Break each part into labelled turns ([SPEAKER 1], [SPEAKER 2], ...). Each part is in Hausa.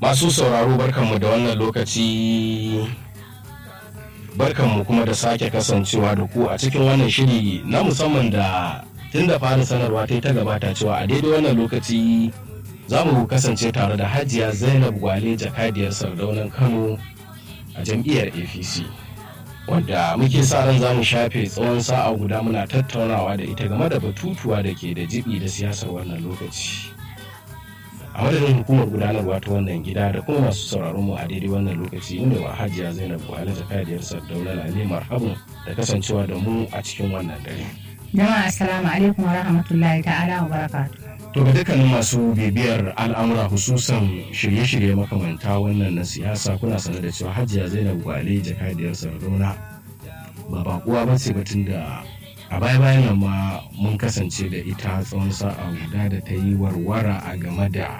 [SPEAKER 1] Masu sauraro barkanmu da wannan lokaci barkanmu kuma da sake kasancewa da ku a cikin wannan shiri na musamman da tun da fara sanarwa ta yi ta gabata cewa a daidai wannan lokaci za mu kasance tare da hajiya zainab gwale jakadiyar sardaunan kano a jam'iyyar apc wadda muke sa ran za mu shafe tsawon sa'a guda muna tattaunawa da ita game da batutuwa da ke da jibi da siyasar wannan lokaci a madadin hukumar gudanarwa ta wannan gida da kuma masu sauraron mu a daidai wannan lokaci inda wa hajiya zainab buhari jakadiyar sardauna lale marhaban da kasancewa da mu a cikin wannan dare
[SPEAKER 2] Jama'a assalamu alaikum wa rahmatullahi ta'ala wa barakatuh.
[SPEAKER 1] to ga dukkanin masu bibiyar al'amura hususan shirye-shirye makamanta wannan na siyasa kuna sanar da cewa hajiya zainab gwale jakadiyar sardauna ba bakuwa ba ce batun da a baya bayan nan ma mun kasance da ita tsawon sa'a guda da ta yi warwara a game da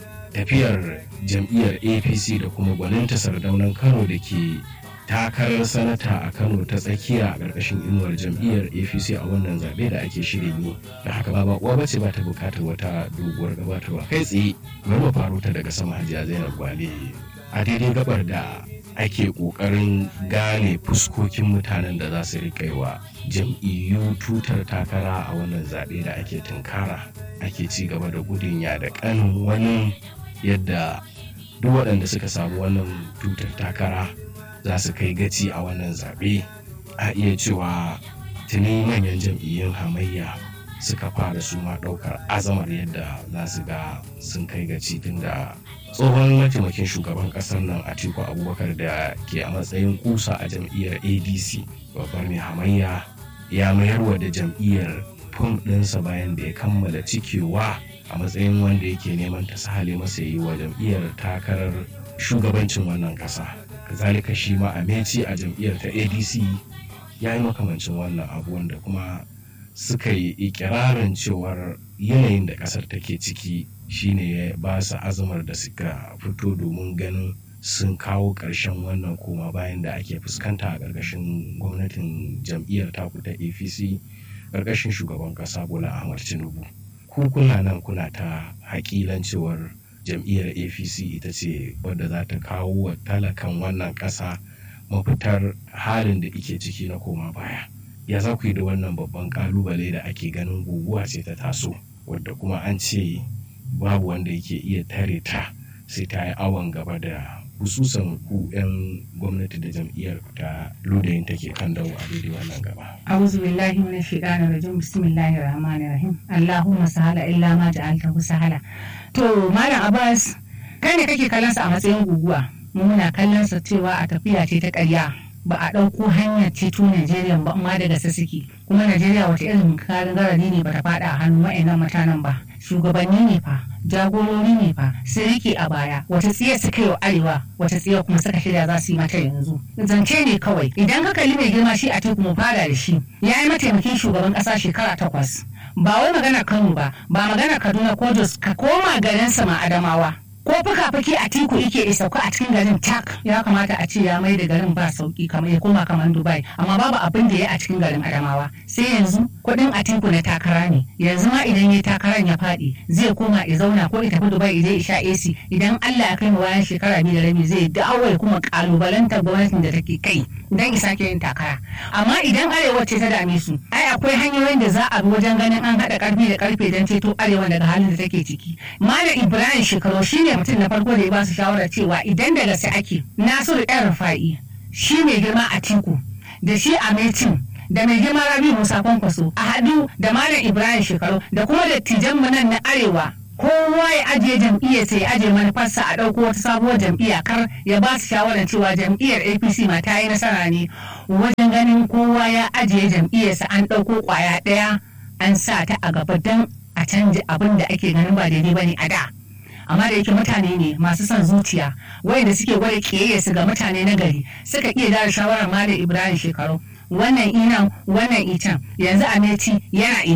[SPEAKER 1] tafiyar jam'iyyar apc da kuma gwaninta sardaunan kano da ke takarar sanata a kano ta tsakiya a ƙarƙashin inuwar jam'iyyar apc a wannan zaɓe da ake shirin yi da haka ba bakuwa ba ce ba ta buƙatar wata doguwar gabatarwa kai tsaye bari mu faro ta daga sama hajiya zainab gwale a daidai gabar da ake ƙoƙarin gane fuskokin mutanen da za su riƙa wa jam'iyyu tutar takara a wannan zaɓe da ake tunkara ake ci gaba da gudun ya da ƙanin wani yadda duk waɗanda suka samu wannan tutar takara za su kai gaci a wannan zaɓe a iya cewa tuni manyan jam'iyyun hamayya suka fara su ma ɗaukar azamar yadda za su ga sun kai gaci tun da tsohon mataimakin shugaban ƙasar nan atiku abubakar da ke a matsayin kusa a jam'iyyar adc babbar mai hamayya ya mayarwa da jam'iyyar fom ɗinsa bayan da ya kammala cikewa a matsayin wanda yake neman ta sahale masa yi wa jam'iyyar takarar shugabancin wannan ƙasa kazalika shi ma ameci a jam'iyyar ta adc ya yi makamancin wannan abu wanda kuma suka yi ikirarin cewar yanayin da ƙasar take ciki shine ya ba su azumar da suka fito domin ganin sun kawo ƙarshen wannan koma bayan da ake fuskanta a ƙarƙashin gwamnatin jam'iyyar taku ta apc ƙarƙashin shugaban ƙasa bola ahmad tinubu ku kuna nan kuna ta hakilan cewar jam'iyyar apc ita ce wadda za ta kawo wa talakan wannan ƙasa mafitar halin da ike ciki na koma baya ya za ku yi da wannan babban ƙalubale da ake ganin guguwa ce ta taso wadda kuma an ce babu wanda yake iya tare ta sai ta yi awon gaba da hususan ku 'yan gwamnati da jam'iyyar ta ludayin take kan dawo a daidai wannan gaba.
[SPEAKER 2] A'udhu billahi minash shaitanir rajim bismillahir rahmanir rahim. Allahumma sahala illa ma ja'altahu sahala. To Malam Abbas kai ne kake kallon sa a matsayin guguwa. Mu muna kallon sa cewa a tafiya ce ta ƙarya. ba a ɗauko hanyar ceto Najeriya ba amma daga sassiki kuma Najeriya wata irin karin garari ne bata faɗa a hannun wa'annan mutanen ba shugabanni ne fa jagorori ne fa sun rike a baya wata tsiya suka yi wa arewa wata tsiya kuma suka shirya za su yi mata yanzu zance ne kawai idan ka kalli mai girma shi a teku mu fara da shi ya yi mataimakin shugaban ƙasa shekara takwas ba wai magana Kano ba ba magana Kaduna ko Jos ka koma garin sama Adamawa ko fuka-fuki a tiku ike sauka a cikin garin tak ya kamata a ce ya mai da garin ba sauki kamar ya koma kamar dubai amma babu abin da ya a cikin garin adamawa sai yanzu kuɗin a tiku na takara ne yanzu ma idan ya takaran ya faɗi zai koma ya zauna ko ya tafi dubai idan ya sha ac idan allah ya kai mu bayan shekara biyu da rabi zai dawo ya kuma kalubalantar gwamnatin da take kai dan isa ke yin takara amma idan arewa ce ta dame su ai akwai hanyoyin da za a bi wajen ganin an haɗa karfi da karfe don ceto arewa daga halin da take ciki malam ibrahim shekaru shine mutum na farko da ya ba su shawarar cewa idan da gaske ake nasiru yan rufa'i shi mai girma a tinku da shi a metin da mai girma rabi musa kwankwaso a haɗu da malam ibrahim shekaru da kuma dattijan mu nan na arewa kowa ya ajiye jam'iyyar sai ya ajiye manufarsa a ɗauko wata sabuwar jam'iyya kar ya ba su shawarar cewa jam'iyyar apc ma ta yi nasara ne wajen ganin kowa ya ajiye jam'iyyarsa an ɗauko ƙwaya ɗaya an sa ta a gaba don a canja abin da ake ganin ba daidai ba ne a da amma da yake mutane ne masu son zuciya wayanda suke gwada kiyayya su ga mutane na gari suka iya dara shawarar malam ibrahim shekaru wannan inan wannan ican yanzu ameti yana ina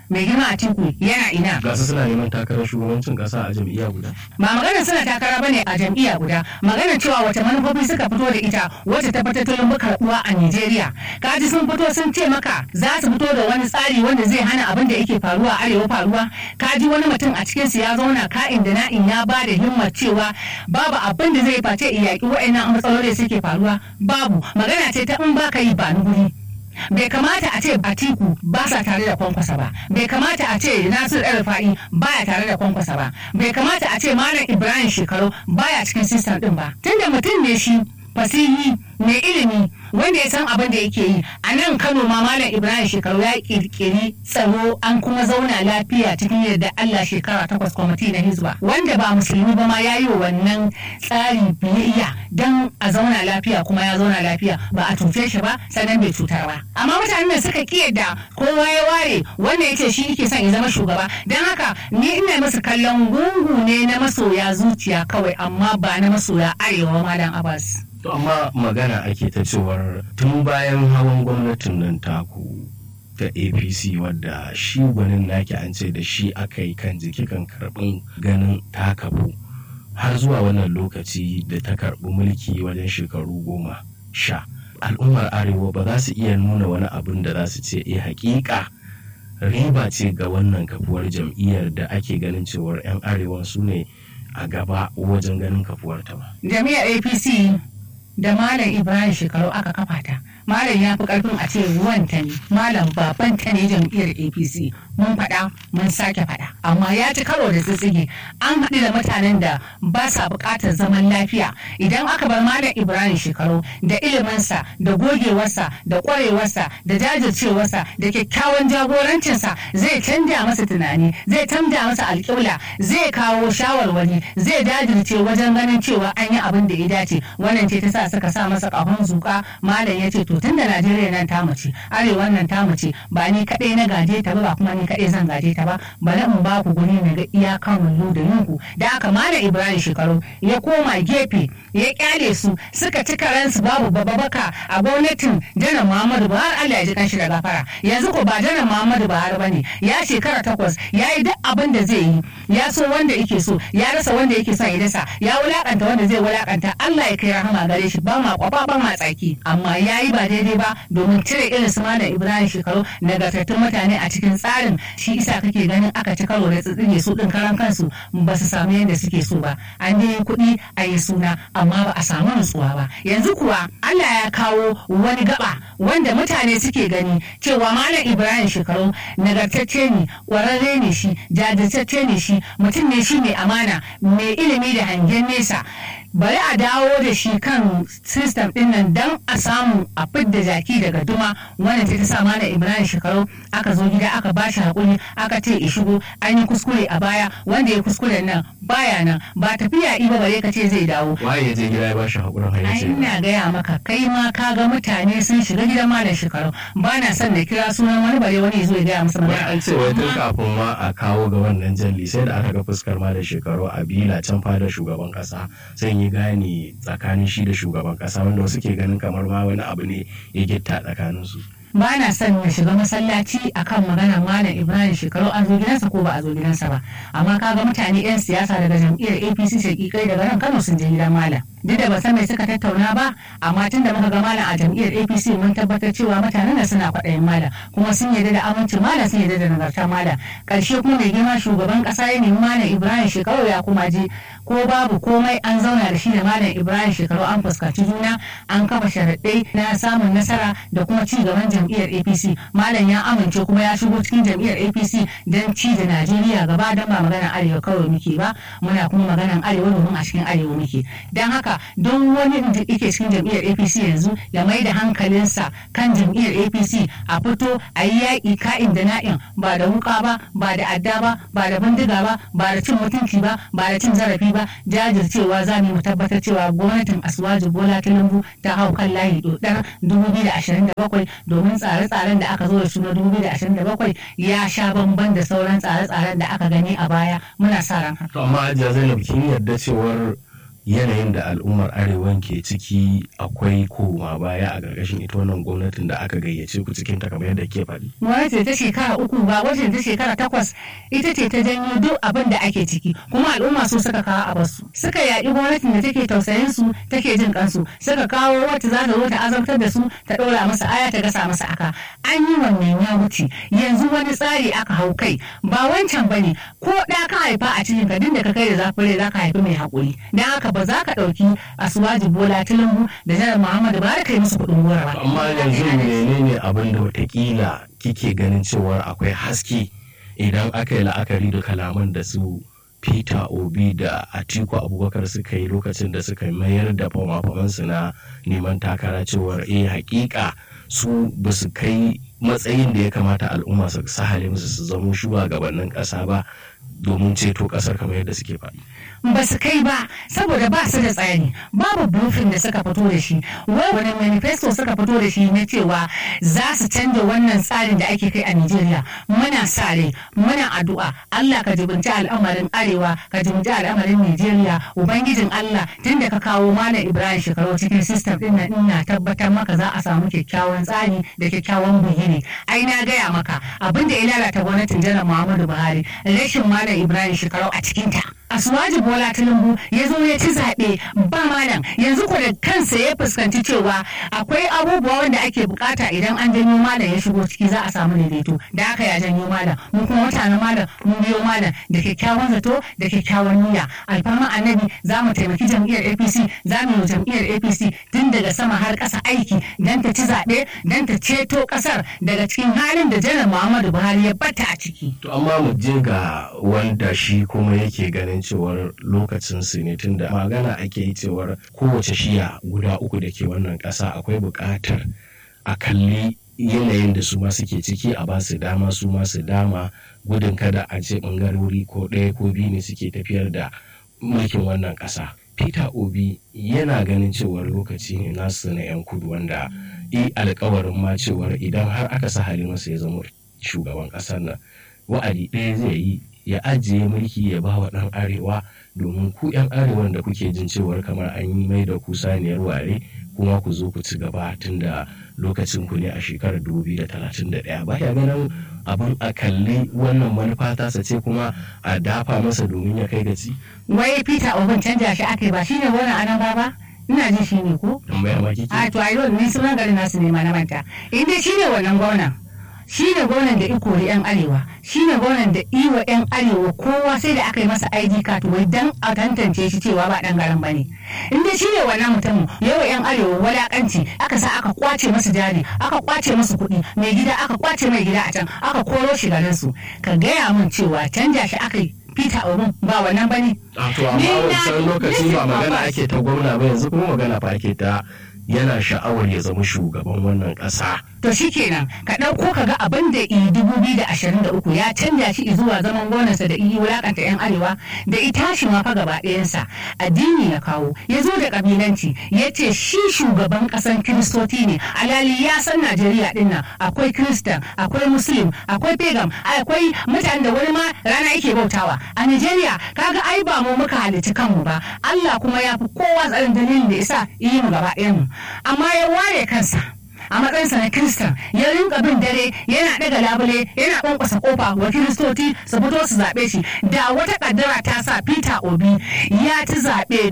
[SPEAKER 2] mai girma a tiku yana ina
[SPEAKER 1] ga su suna neman takarar shugabancin kasa a jam'iyya guda
[SPEAKER 2] ba maganar suna takara bane a jam'iyya guda maganar cewa wata manufofi suka fito da ita wacce ta fita tulun karbuwa a Nigeria kaji sun fito sun ce maka za su fito da wani tsari wanda zai hana abin da yake faruwa a arewa faruwa kaji wani mutum a cikin su ya zauna ka'in da na'in ya ba da himmar cewa babu abin da zai face iyaki wa'annan matsaloli suke faruwa babu magana ce ta in baka yi ba ni guri bai kamata a ce Atiku ba sa tare da kwankwasa ba bai kamata a ce Nasir El Fa'i baya tare da kwankwasa ba bai kamata a ce Malam Ibrahim Shekaru baya cikin sistem din ba tunda mutum ne shi fasihi mai ilimi wanda ya san abin da yake yi a nan kano ma malam ibrahim shekaru ya kirkiri tsaro an kuma zauna lafiya cikin yadda allah shekara takwas kwamiti na hizba wanda ba musulmi ba ma ya yi wa wannan tsari biyayya don a zauna lafiya kuma ya zauna lafiya ba a cuce shi ba sannan bai cutar ba amma mutanen da suka ki yadda kowa ya ware wanda ya ce shi yake son ya zama shugaba don haka ni ina musu kallon gungu ne na masoya zuciya kawai amma ba na masoya arewa malam abbas
[SPEAKER 1] To amma magana ake ta cewar tun bayan hawan gwamnatin nan taku ta APC wadda shi gwanin naki an ce da shi aka yi kan jiki kan karɓin ganin takafu har zuwa wannan lokaci da ta karɓi mulki wajen shekaru goma sha. Al'ummar Arewa ba za su iya nuna wani abin da za su ce eh hakika riba ce ga wannan kafuwar jam'iyyar da ake ganin cewar 'yan arewa su ne a gaba wajen ganin kafuwarta ba.
[SPEAKER 2] Jami'ar APC da Malam Ibrahim shekaru aka kafa ta. Malam ya fi karfin a ce ruwanta ne, Malam babanta ne jam'iyyar APC. Mun faɗa, mun sake faɗa. Amma ya ci karo da tsitsige. An haɗu da mutanen da ba sa buƙatar zaman lafiya. Idan aka bar Malam Ibrahim shekaru da iliminsa, da gogewarsa, da ƙwarewarsa, da jajircewarsa, da kyakkyawan jagorancinsa zai canja masa tunani, zai canja masa alƙibla, zai kawo shawarwari, zai jajirce wajen ganin cewa an yi abin da ya dace. Wannan ce ta sa suka sa masa kahon zuka malam ya ce to tun da najeriya nan ta mace arewa nan ta mace ba ni kadai na gaje ta ba ba kuma ni kadai zan gaje ta ba bari in ba ku guri na ga iyakan mullu da yinku da aka malam ibrahim shekaru ya koma gefe ya kyale su suka ci karansu babu bababaka a gwamnatin janar muhammadu buhari allah ya ji kanshi da gafara yanzu ko ba janar muhammadu buhari bane ya shekara takwas ya yi duk abin da zai yi ya so wanda yake so ya rasa wanda yake son ya dasa ya wulakanta wanda zai wulakanta allah ya kai rahama gare shi ba ma kwafa ba ma tsaki amma ya yi ba daidai ba domin cire irin su malam ibrahim shekaru nagartattun mutane a cikin tsarin shi isa kake ganin aka ci karo da tsitsige su din karan kansu ba su samu yadda suke so ba an dai kuɗi a yi suna amma ba a samu nutsuwa ba yanzu kuwa allah ya kawo wani gaba wanda mutane suke gani cewa malam ibrahim shekaru nagartacce ne ƙwararre ne shi jajirtacce ne shi mutum ne shi mai amana mai ilimi da hangen nesa bari a dawo da shi kan system din nan don a samu a fidda jaki daga duma wannan ta sa mana ibrahim shekaru aka zo gida aka ba shi hakuri aka ce ya shigo an yi kuskure a baya wanda ya kuskure nan baya nan ba tafiya iba bare ka ce zai dawo
[SPEAKER 1] waye ya je gida ya ba shi hakurin har ya
[SPEAKER 2] ai
[SPEAKER 1] ce
[SPEAKER 2] ina gaya maka kai ma ka ga mutane sun shiga gidan malam shekaru ba na son na kira sunan wani bare wani ya zo ya gaya masa
[SPEAKER 1] wai
[SPEAKER 2] magana
[SPEAKER 1] an ce wai tun
[SPEAKER 2] Amma-
[SPEAKER 1] kafin ma a kawo ga wannan jalli sai da aka ga fuskar ma da shekaru a bila can fadar shugaban kasa sai yi gane tsakanin shi da shugaban kasa wanda wasu ke ganin kamar ma wani abu ne ya gitta tsakanin su
[SPEAKER 2] ba na son na shiga masallaci akan magana malam ibrahim shekaru an zo gidansa ko ba a zo gidansa ba amma kaga mutane 'yan siyasa daga jam'iyyar apc shakikai daga nan kano sun je gidan malam duk da ba san mai suka tattauna ba amma tun da muka ga malam a jam'iyyar apc mun tabbatar cewa mutanen da suna kwaɗayin malam kuma sun yarda da amincin malam sun yarda da nagartar malam ƙarshe kuma mai girma shugaban ƙasa ya nemi malam ibrahim shekaru ya kuma je ko babu komai an zauna da shi da malam ibrahim shekaru an fuskanci juna an kafa sharaɗai na samun nasara da kuma ci gaban jam'iyyar apc malam ya amince kuma ya shigo cikin jam'iyyar apc don ci da najeriya gaba don ba maganar arewa kawai muke ba muna kuma maganar arewa domin a cikin arewa muke don haka don wani da yake cikin jam'iyyar apc yanzu ya mai da hankalinsa kan jam'iyyar apc a fito a yi yaƙi ka'in da na'in ba da wuka ba ba da adda ba ba da bindiga ba ba da cin mutunci ba ba da cin zarafi ba jajircewa za mu tabbatar cewa gwamnatin asuwaji bola tinubu ta hau kan layi dodar 2027 domin tsare-tsaren da aka zo da su na 2027 ya sha bamban da sauran tsare-tsaren da aka gani a baya muna sa ran haka
[SPEAKER 1] to amma hajiya zainab kin yarda cewar yanayin da al'ummar arewan ke ciki akwai koma baya a ƙarƙashin ita wannan gwamnatin da aka gayyace ku cikin ta kamar yadda ke faɗi.
[SPEAKER 2] gwamnati ta shekara uku ba wacce ta shekara takwas ita ce ta janyo duk abin da ake ciki kuma al'umma su suka kawo a basu suka yaƙi gwamnatin da take tausayin su take jin kansu suka kawo wacce za ta zo ta azabtar da su ta ɗora masa aya ta gasa masa aka an yi wannan ya wuce yanzu wani tsari aka hau kai ba wancan bane ko ɗa ka haifa a cikin ka da ka kai da zafin rai za ka haifi mai haƙuri dan haka ba za ka ɗauki asuwaji bola tinubu da janar muhammadu ba ka yi musu kuɗin gora ba.
[SPEAKER 1] amma yanzu menene abin da watakila kike ganin cewa akwai haske idan aka yi la'akari da kalaman da su peter obi da atiku abubakar suka yi lokacin da suka mayar da fama-famansu na neman takara cewar eh hakika su ba su kai matsayin da ya kamata al'umma su sahale musu su zamo shugabannin ƙasa ba domin ceto ƙasar kamar yadda suke faɗi.
[SPEAKER 2] ba su kai ba saboda ba su da tsari babu blueprint da suka fito da shi wai wani manifesto suka fito da shi na cewa za su canza wannan tsarin da ake kai a Nigeria muna sare muna addu'a Allah ka jibinci al'amarin arewa ka jibinci al'amarin Nigeria ubangijin Allah tun da ka kawo malam Ibrahim shekaru cikin system din nan ina tabbatar maka za a samu kyakkyawan tsari da kyakkyawan bugiri ai na gaya maka abin da ya lalata gwamnatin janar Muhammadu Buhari rashin malam Ibrahim shekaru a cikinta. Asuwaji Bola Tinubu ya zo ya ci zaɓe ba malam yanzu ko da kansa ya fuskanci cewa akwai abubuwa wanda ake bukata idan an janyo malam ya shigo ciki za a samu daidaito da haka ya janyo malam mu kuma mutanen malam mun biyo malam da kyakkyawan zato da kyakkyawan niyya alfarma annabi za mu taimaki jam'iyyar APC za mu yi jam'iyyar APC tun daga sama har ƙasa aiki dan ta ci zaɓe dan ta ceto ƙasar daga cikin halin da janar Muhammadu Buhari ya bata a ciki.
[SPEAKER 1] To amma mu je ga wanda shi kuma yake ganin cewar lokacin su ne tunda magana ake yi cewar kowace shiya guda uku da ke wannan ƙasa akwai buƙatar a kalli yanayin da su ma suke ciki a ba su dama su ma su dama gudun kada a ce ɓangarori ko ɗaya ko biyu ne suke tafiyar da mulkin wannan ƙasa. Peter Obi yana ganin cewar lokaci ne nasu na 'yan kudu wanda i alkawarin ma cewar idan har aka sa masa ya zama shugaban ƙasar nan wa'adi ɗaya zai yi ya ajiye mulki ya ba wa ɗan arewa domin ku 'yan arewan da kuke jin cewar kamar an yi mai da ku saniyar ware kuma ku zo ku ci gaba tun da lokacin ku ne a shekarar 2031 ba ya ganin abin a kalli wannan manufa tasa ce kuma a dafa masa domin ya kai gaci
[SPEAKER 2] Wai Peter Obin canja shi aka yi ba shine wannan anan ba ba? Ina jin shi ne ko?
[SPEAKER 1] tambaya ma kike
[SPEAKER 2] A to a yau ni sunan garin nasu ne ma na manta. In dai shine wannan gwamnan. Shi ne gwamnan da ikori 'yan arewa, shi ne gwamnan da iwa 'yan arewa kowa sai da aka yi masa ID card wai dan a tantance shi cewa ba dan garin bane. In dai shi ne wannan mutumin yawa 'yan arewa walakanci aka sa aka kwace masa jari, aka kwace masa kuɗi, mai gida aka kwace mai gida a can, aka koro shi garin su. Ka gaya min cewa canja shi aka yi Peter Obin ba wannan bane.
[SPEAKER 1] a to amma
[SPEAKER 2] Ni na-
[SPEAKER 1] wancan lokaci
[SPEAKER 2] ni
[SPEAKER 1] ba
[SPEAKER 2] ba
[SPEAKER 1] magana
[SPEAKER 2] ba-
[SPEAKER 1] ake ta gwamna ba yanzu kuma magana fa ake ta yana sha'awar ya zama shugaban wannan ƙasa
[SPEAKER 2] To shi kenan ka ɗauko ka ga abin da i dubu biyu da ashirin da uku ya canja shi zuwa zaman gonarsa da iyi wulakanta 'yan arewa da ita shi ma fa gaba ɗayansa addini ya kawo ya zo da ƙabilanci ya ce shi shugaban ƙasan kiristoci ne alali ya san najeriya ɗin nan akwai kiristan akwai muslim akwai pagam akwai mutanen da wani ma rana yake bautawa a najeriya kaga ai ba mu muka halicci kanmu ba allah kuma ya fi kowa tsarin dalilin da isa yi mu gaba ɗayanmu amma ya ware kansa a matsayinsa na kiristan ya rinka bin dare yana daga labule yana kwankwasa kofa wa kiristoci su fito su zaɓe shi da wata kaddara ta sa peter obi ya ci zaɓe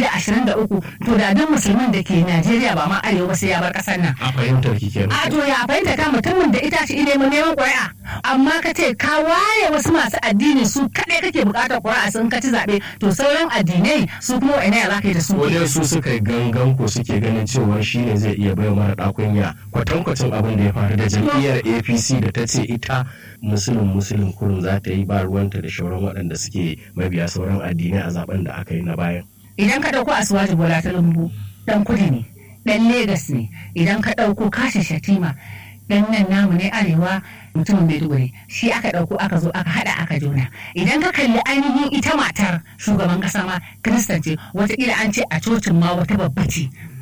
[SPEAKER 2] 2023 to da duk musulmin da ke najeriya ba ma arewa sai ya bar ƙasar nan
[SPEAKER 1] a fahimtar ki kenan
[SPEAKER 2] a to ya fahimta ka mutumin da ita shi neman neman ƙuri'a amma ka ce ka ware wasu masu addini su kaɗai kake buƙatar ƙuri'a sun ka ci zaɓe to sauran addinai su kuma wa'ina ya za ka yi da su
[SPEAKER 1] wajen su suka yi gangan ko suke ganin cewa shi ne zai iya bai mara ɗakunya kwatankwacin abin da ya faru da jam'iyyar apc da ta ce ita musulun musulun kurun za ta yi ba ruwanta da shauran waɗanda suke mabiya sauran addinai a zaben da aka yi na bayan
[SPEAKER 2] idan ka ɗauko asuwaji bola ta lumbu ɗan kudi ne ɗan legas ne idan ka ɗauko kashin shatima ɗan nan namu ne arewa mutumin maiduguri shi aka ɗauko aka zo aka haɗa aka juna idan ka kalli ainihin ita matar shugaban ƙasa ma kiristan ce wataƙila an ce a cocin ma wata babba ce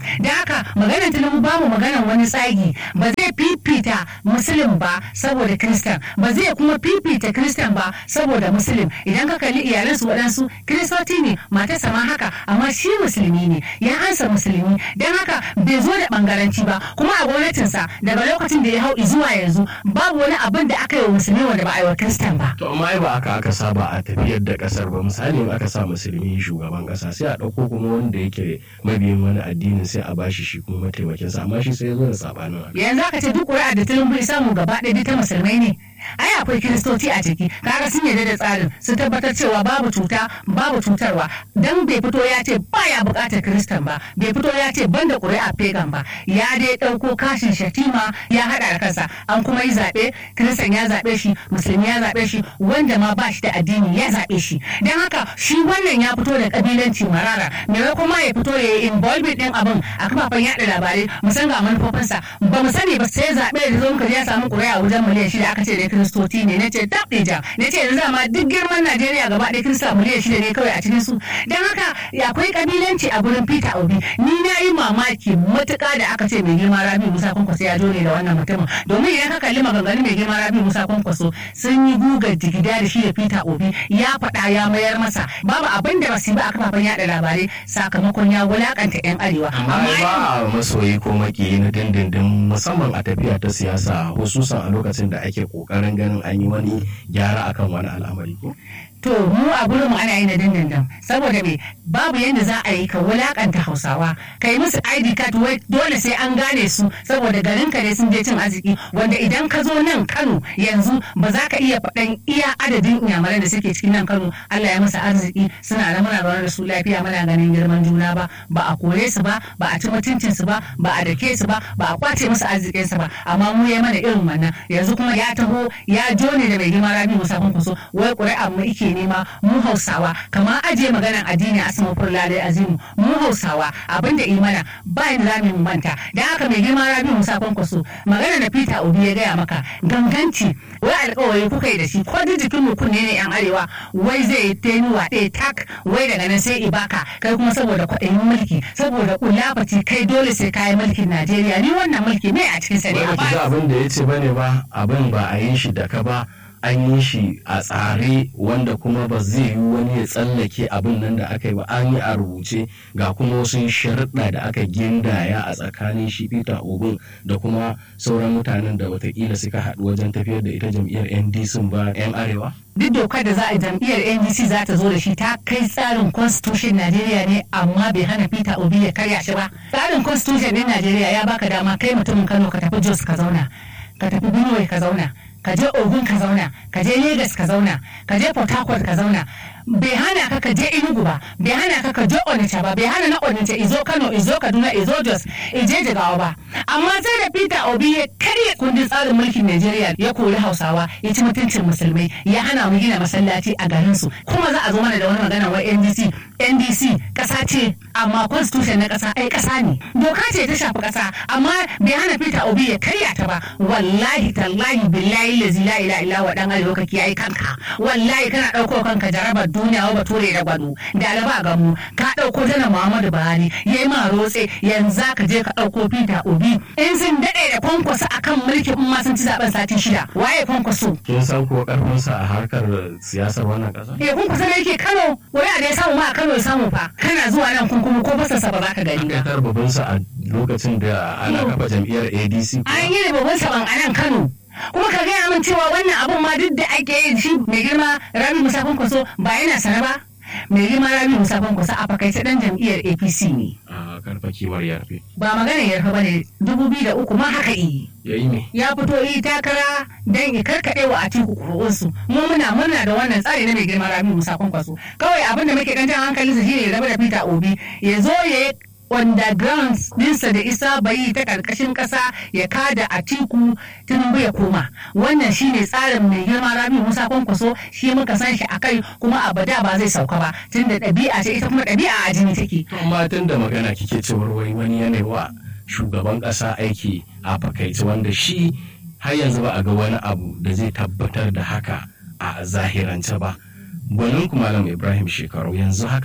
[SPEAKER 2] da haka maganar tinubu babu maganar wani tsagi ba zai fifita musulun ba saboda kristan ba zai kuma fifita kristan ba saboda musulun idan ka kalli iyalansu waɗansu kiristoci ne matarsa ma haka amma shi musulmi ne ya ansa musulmi don haka bai zo da bangaranci ba kuma a gwamnatinsa daga lokacin da ya hau zuwa yanzu babu wani abin da aka yi wa musulmi wanda ba a yi wa kristan ba
[SPEAKER 1] to amma ai ba aka aka saba a tafiyar da kasar ba misali in aka sa musulmi shugaban kasa sai a ɗauko kuma wanda yake mabiyin wani addinin sai a bashi shi kuma mataimakinsa amma shi sai ya zo da sabanin haka
[SPEAKER 2] yanzu aka ce duk ƙuri'a da tinubu ya samu gaba ɗaya ta musulmai ne ai akwai kiristoci a ciki kaga sun yarda da tsarin su tabbatar cewa babu cuta babu cutarwa dan bai fito ya ce baya bukatar kiristan ba bai fito ya ce banda ƙuri'a pagan ba ya dai ɗauko kashin shatima ya haɗa da kansa an kuma yi zaɓe kiristan ya zaɓe shi musulmi ya zaɓe shi wanda ma ba shi da addini ya zaɓe shi dan haka shi wannan ya fito da kabilanci marara maimakon ma ya fito ya yi involvement ɗin abin a kafafen yaɗa labarai mu san ga manufofinsa ba mu sani ba sai zaɓe da zo muka je ya samu ƙuri'a wajen miliyan shida aka ce da kiristoci ne na ce tab ja na ce yanzu ma duk girman najeriya gaba ɗaya kirista miliyan shida ne kawai a cikin su don haka akwai kabilanci a gurin peter obi ni na yi mamaki matuƙa da aka ce mai girma rabi musa kwankwaso ya jone da wannan mutumin domin idan ka kalli maganganun mai girma rabi musa kwankwaso sun yi gugar jigida da shi da peter obi ya faɗa ya mayar masa babu abin da basu yi ba a kafafen yaɗa labarai sakamakon ya wulakanta yan arewa
[SPEAKER 1] amma ba a masoyi ko makiyi na dindindin musamman a tafiya ta siyasa hususan a lokacin da ake kokarin ganin an yi wani gyara akan wani al'amari ko
[SPEAKER 2] to mu a gurin mu ana yi na dindindin saboda me babu yadda za a yi ka wulakanta hausawa ka yi musu id card wai dole sai an gane su saboda garin ka ne sun je cin arziki wanda idan ka zo nan kano yanzu ba za ka iya faɗan iya adadin inyamuran da suke cikin nan kano allah ya musu arziki suna da muna zaune da su lafiya muna ganin girman juna ba ba a kore su ba ba a ci mutuncin su ba ba a dake su ba ba a kwace musu arzikin su ba amma mu ya mana irin wannan yanzu kuma ya taho ya jone da mai girma rabi musa kunkuso wai ƙuri'an mu ike nema mu hausawa kama ajiye maganar addini a sama furlalai azimu mu hausawa abinda imana ba yadda za mu manta da haka mai girma rabi musa kwankwaso magana da peter obi ya gaya maka ganganci wai alkawari kuka yi da shi ko duk jikin mu kunne ne yan arewa wai zai yi tenuwa ɗaya tak wai daga nan sai ibaka kai kuma saboda kwaɗayin mulki saboda kulafaci kai dole sai kayi mulkin najeriya ni wannan mulki ne a cikin sa ne
[SPEAKER 1] ba ki ga abin da ya ce bane ba abin ba a yi shi da ka ba an yi shi a tsare wanda kuma ba zai yi wani ya tsallake abin nan da aka yi ba an yi a rubuce ga kuma wasu sharuɗa da aka gindaya a tsakanin shi peter ogun da kuma sauran mutanen da watakila suka haɗu wajen tafiyar da ita jam'iyyar ndc ba 'yan arewa
[SPEAKER 2] duk dokar da za a jam'iyyar ndc za ta zo da shi ta kai tsarin constitution najeriya ne amma bai hana peter obi ya karya shi ba tsarin constitution ɗin najeriya ya baka dama kai mutumin kano ka tafi jos ka zauna ka tafi benue ka zauna ka je ogun ka zauna ka je lagos ka zauna ka je port harcourt ka zauna bai hana ka ka je enugu ba bai hana ka ka je onitsha ba bai hana na onitsha izo kano izo kaduna izo jos ije jigawa ba amma sai da peter obi ya karya kundin tsarin mulkin najeriya ya kori hausawa ya ci mutuncin musulmai ya hana mu gina masallaci a garin su kuma za a zo mana da wani magana wa ndc ndc kasa ce amma constitution na kasa ai kasa ne doka ce ta shafi kasa amma bai hana peter obi ya karya ta ba wallahi tallahi billahi lazi la ila illa wa dan arewa ka kiyaye kanka wallahi kana dauko kanka jarabar duniya wa bature da gwado da alaba ga mu ka dauko jana muhammadu buhari yayi ma rotse yanzu ka je ka dauko peter obi in sun dade da kwankwaso akan mulki in ma sun ci zaben sati shida waye kwankwaso
[SPEAKER 1] kin san ko karfin sa a harkar siyasar wannan kasa
[SPEAKER 2] eh kwankwaso ne yake kano wani da ya samu ma a kano ya samu fa kana zuwa nan kun kuma ko basarsa ba za ka gani ba
[SPEAKER 1] Aka babban sa a lokacin da ana kafa jam'iyyar ADC
[SPEAKER 2] an yi babban saban a nan kano kuma ka gaya min cewa wannan abun ma duk da ake yi shi mai girma rabi musa kwankwaso ba yana sana ba mai girma rabi musa kwankwaso a fakaice dan jam'iyyar apc ne
[SPEAKER 1] a karfa kimar yarfe
[SPEAKER 2] ba magana yarfa ba ne dubu biyu da uku ma haka yi
[SPEAKER 1] yayi me
[SPEAKER 2] ya fito yi takara don ya karkaɗe wa atiku kuru'unsu mu muna murna da wannan tsari na mai girma rabi musa kwankwaso kawai abin da muke dan jan hankalinsa shine ya rabu da peter obi ya zo ya yi underground dinsa da isa bai ta karkashin kasa ya kada a tiku tinubu ya koma wannan shine tsarin mai girma rabi musa kwankwaso shi muka san shi a kai kuma abada ba zai sauka ba tunda ɗabi'a ce ita kuma ɗabi'a a jini take
[SPEAKER 1] to amma tun da magana kike cewar wai wani yanayi wa shugaban kasa aiki a fakaice wanda shi har yanzu ba a ga wani abu da zai tabbatar da haka a zahirance ba gwanin malam ibrahim shekaru yanzu haka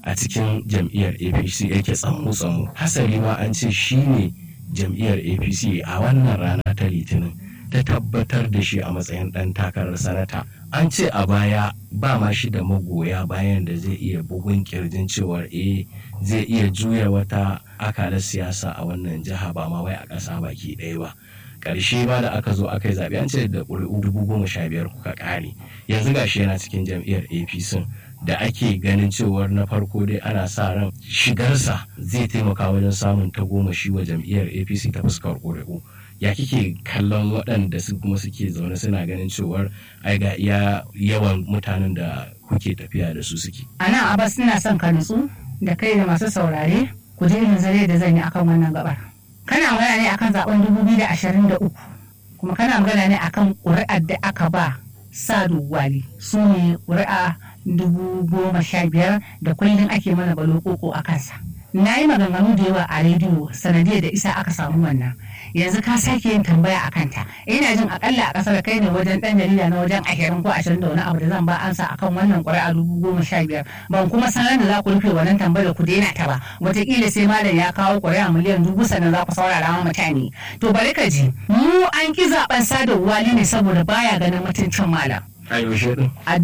[SPEAKER 1] a cikin jam'iyyar apc yake tsamu-tsamu hasali ma an ce shi ne jam'iyyar apc a wannan rana ta litinin ta tabbatar da shi a matsayin ɗan takarar sanata an ce a baya ba ma shi da magoya bayan da zai iya bugun kirjin cewar eh zai iya juya wata akalar siyasa a wannan jiha ba ma wai a ƙasa baki ɗaya ba ƙarshe ba da aka zo aka yi zaɓe an ce da ƙuri'u dubu goma sha biyar kuka ƙare yanzu gashi yana cikin jam'iyyar apc da ake ganin cewar na farko dai ana sa ran shigarsa zai taimaka wajen samun tagomashi wa jam'iyyar apc ta fuskar ƙuri'u ya kike kallon waɗanda su kuma suke zaune suna ganin cewar ai ga iya yawan mutanen da kuke tafiya da su suke
[SPEAKER 2] a nan abas ina son ka nutsu da kai da masu saurare ku je irin zare da zan yi akan wannan gabar kana magana ne akan zaben 2023 kuma kana magana ne akan ƙuri'ar da aka ba sadu wali su ne ƙuri'a dubu goma sha biyar da kullum ake mana balokoko a kansa na yi maganganu da yawa a rediyo sanadiyar da isa aka samu wannan yanzu ka sake yin tambaya a kanta ina jin akalla a kasar kai ne wajen dan jarida na wajen ashirin ko ashirin da wani abu da zan ba ansa akan wannan ƙuri'a dubu goma sha biyar ban kuma san da za ku rufe wannan tambayar ku daina ta ba wataƙila sai malam ya kawo ƙuri'a miliyan dubu sannan za ku saurara ma mutane to bari ka ji mu an ki zaben sadarwa ne saboda baya ganin mutuncin malam
[SPEAKER 1] a yaushe din
[SPEAKER 2] a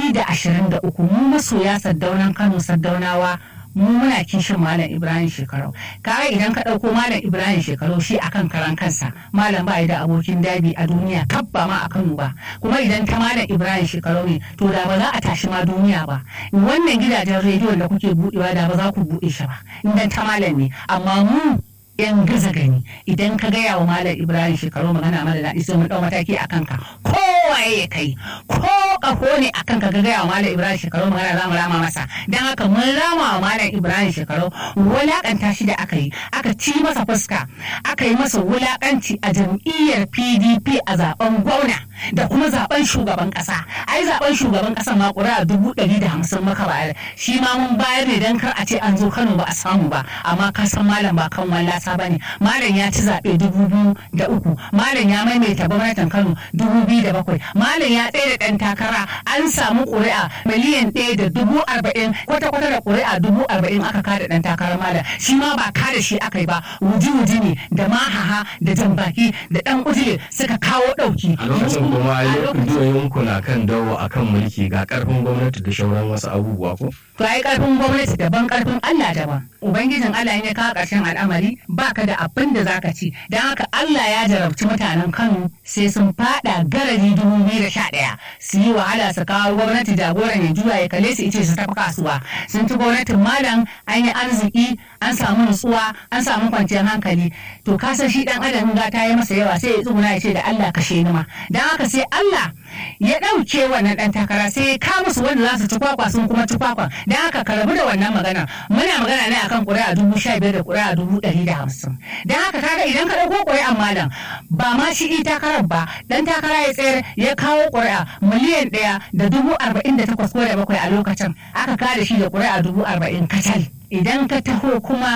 [SPEAKER 2] 2023 mu masoya saddaunan kano saddaunawa mu muna kishin malam ibrahim shekarau kaga idan ka ɗauko malam ibrahim shekarau shi akan karan kansa malam ba da abokin dabi a duniya kabba ma a kano ba kuma idan ta malam ibrahim shekarau ne to da ba za a tashi ma duniya ba wannan gidajen rediyon da kuke buɗewa da ba za ku buɗe shi ba idan ta malam ne amma mu yan gaza gani idan ka gaya wa malam ibrahim shekaru magana mara daɗi sai mun ɗau mataki a kanka kowaye ya kai ko ƙaho ne a kanka ka gaya wa malam ibrahim shekaru magana za mu rama masa don haka mun rama wa malam ibrahim shekaru wulaƙanta shi da aka yi aka ci masa fuska aka yi masa wulaƙanci a jam'iyyar pdp a zaben gwamna da kuma zaben shugaban ƙasa ai zaben shugaban ƙasa ma ƙuri'a dubu ɗari da hamsin maka bayar shi ma mun bayar ne don kar a ce an zo kano ba a samu ba amma ka san malam ba kan wallasa ba ne malam ya ci zaɓe dubu biyu da uku malam ya maimaita gwamnatin kano dubu biyu da bakwai malam ya tsaye da ɗan takara an samu ƙuri'a miliyan ɗaya da dubu arba'in kwata-kwata da ƙuri'a dubu arba'in aka kada ɗan takarar malam shi ma ba kada shi aka yi ba wuji-wuji ne da mahaha da jambaki da ɗan ujile suka kawo ɗauki
[SPEAKER 1] a lokacin kuma ai ku na kan dawo akan mulki ga karfin gwamnati da shauran wasu abubuwa ko
[SPEAKER 2] to ai karfin gwamnati daban karfin Allah daban ubangijin Allah ya kawo ƙarshen al'amari baka da abin da zaka ci don haka Allah ya jarabci mutanen Kano sai sun fada garari dubu biyu da sha ɗaya su yi wahala su kawo gwamnati jagoran ya juya ya kalle su ice su tafi kasuwa sun ci gwamnatin malam an yi arziki an samu nutsuwa an samu kwanciyar hankali to ka san shi dan adam ga ta yi masa yawa sai ya tsuguna ya ce da Allah kashe ni ma don haka sai Allah ya ɗauke wannan ɗan takara sai ya ka musu wanda za su ci kwakwa sun kuma ci kwakwa don haka ka rabu da wannan magana muna magana ne akan ƙuri'a dubu sha biyar da ƙuri'a dubu ɗari da hamsin don haka kaga idan ka ɗauko ƙuri'an malam ba ma shi i takarar ba ɗan takara ya tsayar ya kawo ƙuri'a miliyan ɗaya da dubu arba'in da takwas ko da bakwai a lokacin aka kada shi da ƙuri'a dubu arba'in kacal. idan ka taho kuma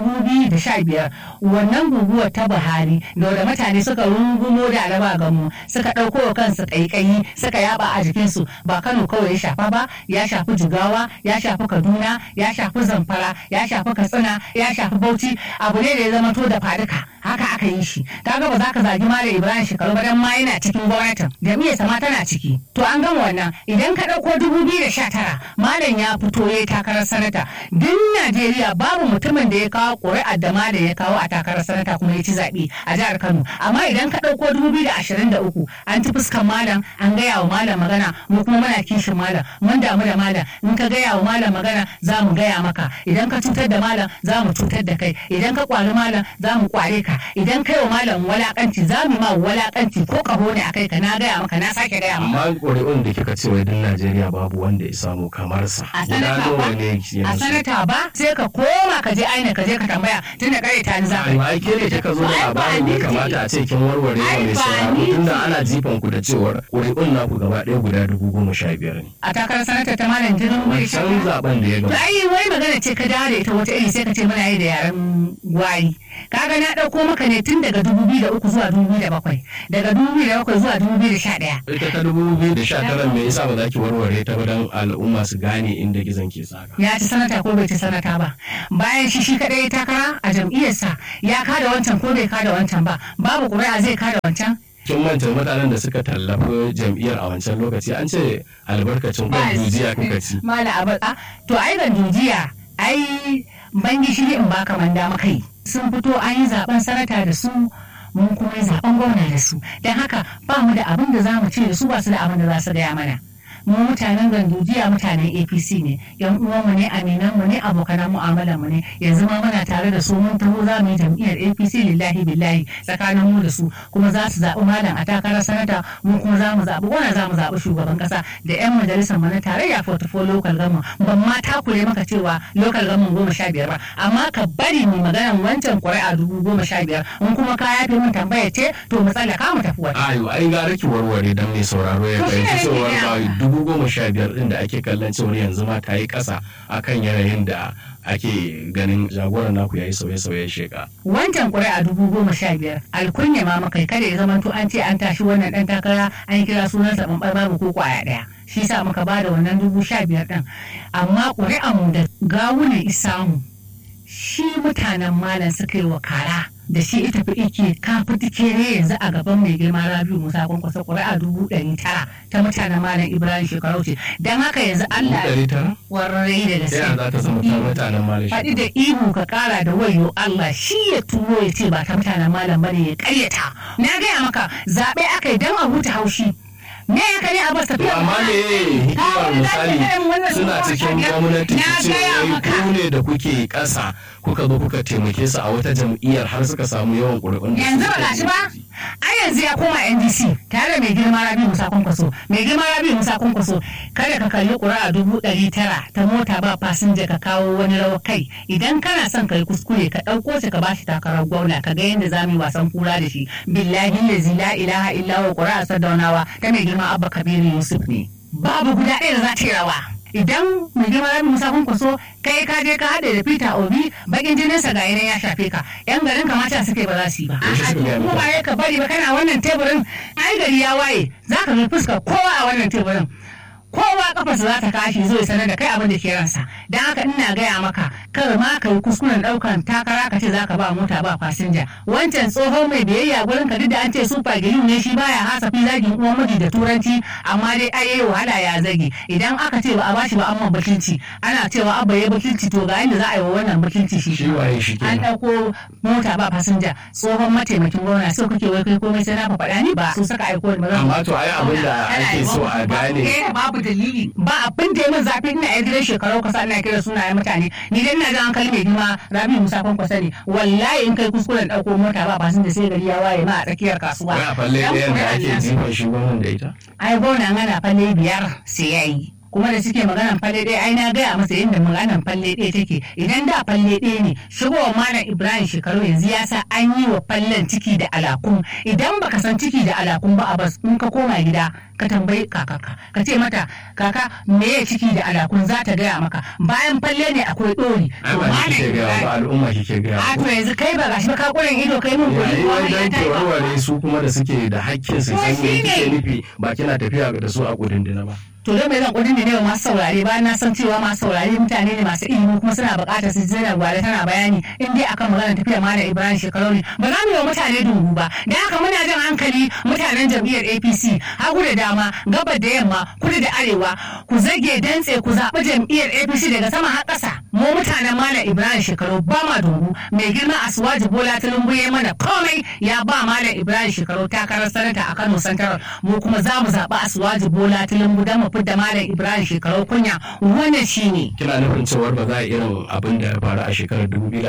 [SPEAKER 2] biyar wannan guguwar ta buhari da wadda mutane suka rungumo da alaba gamu suka ɗauko wa kansu ƙaiƙayi suka yaba a jikinsu ba kano kawai ya shafa ba ya shafi jigawa ya shafi kaduna ya shafi zamfara ya shafi katsina ya shafi bauchi abu ne da ya zama to da faduka haka aka yi shi kaga ba za ka zagi malam ibrahim shekaru ba dan ma yana cikin gwamnatin jam'iyyar sama tana ciki to an gama wannan idan ka ɗauko tara malam ya fito ya takarar sanata duk Najeriya babu mutumin da ya kawo ƙuri'ar da ma da ya kawo a takarar sanata kuma ya ci zaɓe a jihar Kano. Amma idan ka ɗauko dubu biyu da ashirin da uku an ci fuskan malam an gaya wa malam magana mu kuma muna kishin malam mun damu da malam in ka gaya wa malam magana za mu gaya maka idan ka cutar da malam za mu cutar da kai idan ka kwari malam za mu kware ka idan kai wa malam walakanci za mu ma walakanci ko kaho ne a kai ka na gaya maka na sake gaya maka.
[SPEAKER 1] amma ƙuri'un da kika ce wai din Najeriya babu wanda ya samu kamar sa
[SPEAKER 2] A
[SPEAKER 1] guda
[SPEAKER 2] sanata
[SPEAKER 1] nawa
[SPEAKER 2] ba?
[SPEAKER 1] ne
[SPEAKER 2] A
[SPEAKER 1] yanzu
[SPEAKER 2] sanata ba sai ka koma ka je aina ka je ka tambaya tunda kare ta ni za ka yi.
[SPEAKER 1] ai ke ne kika zo da
[SPEAKER 2] Ai, ba
[SPEAKER 1] labarin da
[SPEAKER 2] ni
[SPEAKER 1] ya kamata a ce kin warware wa
[SPEAKER 2] Ai,
[SPEAKER 1] mai
[SPEAKER 2] ba
[SPEAKER 1] sauraro
[SPEAKER 2] ni
[SPEAKER 1] tunda
[SPEAKER 2] ce.
[SPEAKER 1] ana jifan ku da cewar ƙuri'un naku gaba ɗaya guda dubu goma sha biyar ne
[SPEAKER 2] a takarar sanata ta malam jinin mai
[SPEAKER 1] wancan zaben da ya
[SPEAKER 2] To
[SPEAKER 1] gaba
[SPEAKER 2] ai wai magana ce ka dawo da ita wata iri sai ka ce muna yi da yaren gwari. Kaga na ɗauko shigo maka ne tun daga 2003 zuwa 2007 daga 2007 zuwa 2011
[SPEAKER 1] ita ta dubu biyu da sha tara me yasa ba za ki warware ta ba don al'umma su gane inda gizon ke saka
[SPEAKER 2] ya ci sanata ko bai ci sanata ba bayan shi shi kadai ya takara a jam'iyyarsa ya kada wancan ko bai kada wancan ba babu ƙuri'a zai kada wancan
[SPEAKER 1] kin manta mutanen da suka tallafi jam'iyyar a wancan lokaci an ce albarkacin kwan dujiya kuka ci
[SPEAKER 2] mala abada to ai ga dujiya ai ban gishiri in baka manda makai sun fito an yi zaben sanata da su mun kuma yi zaben gwamna da su don haka ba mu da abin da za mu ce da su ba su da abin da za su gaya mana mu mutanen gandujiya mutanen apc ne yan uwanmu ne aminan mu ne abokanan mu'amalar mu ne yanzu ma muna tare da su mun taho za mu yi jam'iyyar apc lillahi billahi tsakanin mu da su kuma za su zaɓi malam a takarar sanata mu kuma za mu zaɓi wani za mu zaɓi shugaban ƙasa da yan majalisar mu na tarayya 44 local government ban ma takure maka cewa local government goma sha biyar ba amma ka bari mu maganan wancan ƙuri'a dubu goma sha biyar in kuma ka yafe mun tambaya ce to mu tsallaka mu tafi wata.
[SPEAKER 1] ayo ai gara ki warware dan mai sauraro ya
[SPEAKER 2] To shi ne
[SPEAKER 1] fahimci
[SPEAKER 2] nake
[SPEAKER 1] cewar
[SPEAKER 2] gaya
[SPEAKER 1] ba dubu goma sha biyar din da ake kallon cewar yanzu ma ta yi ƙasa akan yanayin da ake ganin jagoran naku yayi sauye-sauye sheka
[SPEAKER 2] wancan ƙuri'a dubu goma sha biyar alkunya ma makai kada ya zamanto an ce an tashi wannan ɗan takara an kira sunansa ɓanɓar babu ko ƙwaya ɗaya shi sa muka ba da wannan dubu sha biyar ɗin amma ƙuri'an mu da gawunan isamu shi mutanen malam suka yi wa kara da shi ita fi ike kafi tikere yanzu a gaban mai girma rabiu musa kwankwasa ƙuri'a dubu ɗari tara ta mutanen malam ibrahim shekaru ce don haka yanzu allah
[SPEAKER 1] ɗari tara
[SPEAKER 2] warrai da
[SPEAKER 1] ta yaya
[SPEAKER 2] gaske
[SPEAKER 1] za ta zama ta mutanen malashi
[SPEAKER 2] faɗi da ihu ka ƙara da wayo Allah shi ya turo ya ce ba ta mutanen malam bane ya ƙaryata na gaya maka zaɓe aka yi don a huta haushi me ya kare a bas
[SPEAKER 1] To
[SPEAKER 2] tafiya
[SPEAKER 1] amma ne hikimar misali suna cikin gwamnati
[SPEAKER 2] na
[SPEAKER 1] su ce
[SPEAKER 2] gaya
[SPEAKER 1] wai
[SPEAKER 2] maka
[SPEAKER 1] ku ne da kuke ƙasa kuka zo kuka taimake su a wata jam'iyyar har suka samu yawan ƙuri'un da
[SPEAKER 2] yanzu
[SPEAKER 1] suke
[SPEAKER 2] ba gashi ba
[SPEAKER 1] da shi.
[SPEAKER 2] ai yanzu ya koma ndc tare da mai girma rabi musa kwankwaso mai girma rabi musa kwankwaso kada ka kalli ƙuri'a dubu ɗari tara ta mota ba fasinja ka kawo wani rawar kai idan kana son ka yi kuskure ka ɗauko shi ka ba shi takarar gwamna ka ga yadda za mu yi wasan kura da shi billahi lazi la ilaha illa wa ƙuri'a sadaunawa ta mai girma abba kabiru yusuf ne babu guda ɗaya da za ta yi rawa idan mai girma rabi musa kwankwaso kai ka je ka haɗe da peter obi bakin jininsa ga yanayi ya shafe ka yan garin kamata suke ba za su yi ba
[SPEAKER 1] Yaushe suka gaya
[SPEAKER 2] kuma
[SPEAKER 1] maka?
[SPEAKER 2] ba ya ka bari ba kana wannan teburin ai gari ya waye za ka ga fuskar kowa a wannan teburin kowa kafarsa za ta kashi zo ya sanar da kai abin da ke ransa don haka ina gaya maka kar ma ka yi kuskuren daukan takara ka ce za ka ba mota ba fasinja wancan tsohon mai biyayya gurin ka duk da an ce super gilim ne shi baya hasafi zagin uwan miji da turanci amma dai ai yayi wahala ya zage idan aka ce ba a bashi ba amma bakilci ana cewa abba ya bakilci to ga inda za a yi wa wannan bakilci shi
[SPEAKER 1] Shi waye shi
[SPEAKER 2] an
[SPEAKER 1] kenan.
[SPEAKER 2] ɗauko mota ba fasinja tsohon mataimakin gwamna so kuke wai kai komai sai na faɗa ni ba su saka aiko da
[SPEAKER 1] Amma to ai abin da ake so a gane
[SPEAKER 2] eh babu dalili ba abin da ya min zafi ina yan gidan shekaru kasa ina kira sunayen mutane ni dai ina jan hankali mai girma rabi musa kwankwasa ne wallahi in kai kuskuren ɗauko mota ba fasinja sai gari ya waye ma a tsakiyar kasuwa
[SPEAKER 1] wai a falle ɗayan da ake jifan shi gwamnan da ita
[SPEAKER 2] ai gwamna ana falle biyar sai ya yi kuma da suke maganan falle ɗaya ai na gaya masa yadda maganan falle ɗaya take idan da falle ɗaya ne shigowar malam ibrahim shekaru yanzu ya sa an yi wa fallen ciki da alakun idan baka san ciki da alakun ba a bas in ka koma gida ka tambayi kakaka ka ce mata kaka me ya ciki da alakun za ta gaya maka bayan falle ne akwai ɗori
[SPEAKER 1] ai ba ni kike gaya ba al'umma kike gaya
[SPEAKER 2] a
[SPEAKER 1] ba
[SPEAKER 2] to yanzu kai ba gashi ba ka kuren ido kai mun gori
[SPEAKER 1] yayi
[SPEAKER 2] ko
[SPEAKER 1] wai
[SPEAKER 2] ya
[SPEAKER 1] dan
[SPEAKER 2] ta
[SPEAKER 1] ke
[SPEAKER 2] yi ba
[SPEAKER 1] warware su kuma da suke da hakkin su
[SPEAKER 2] To
[SPEAKER 1] san me
[SPEAKER 2] shi
[SPEAKER 1] kike
[SPEAKER 2] ne.
[SPEAKER 1] nufi ba kina tafiya da su a kudindina ba
[SPEAKER 2] to don me zan kudin ne wa masu saurare ba na san cewa masu saurare mutane ne masu ilimi kuma suna buƙatar su zina gwale tana bayani in dai akan maganar tafiya malam ibrahim shekaru ne ba za mu yi wa mutane dungu ba da haka muna jan hankali mutanen jam'iyyar apc hagu da dama gabar da yamma kudu da arewa ku zage dantse ku zaɓi jam'iyyar apc daga sama har ƙasa mu mutanen malam ibrahim shekaru ba ma dungu mai girma asuwaji bola tinubu ya mana komai ya ba malam ibrahim shekaru takarar sanata a kano central mu kuma za mu zaɓi asuwaji bola tinubu don mu fidda malam ibrahim shekaru kunya wannan shine
[SPEAKER 1] kina nufin cewar ba za a irin abin da ya faru a shekarar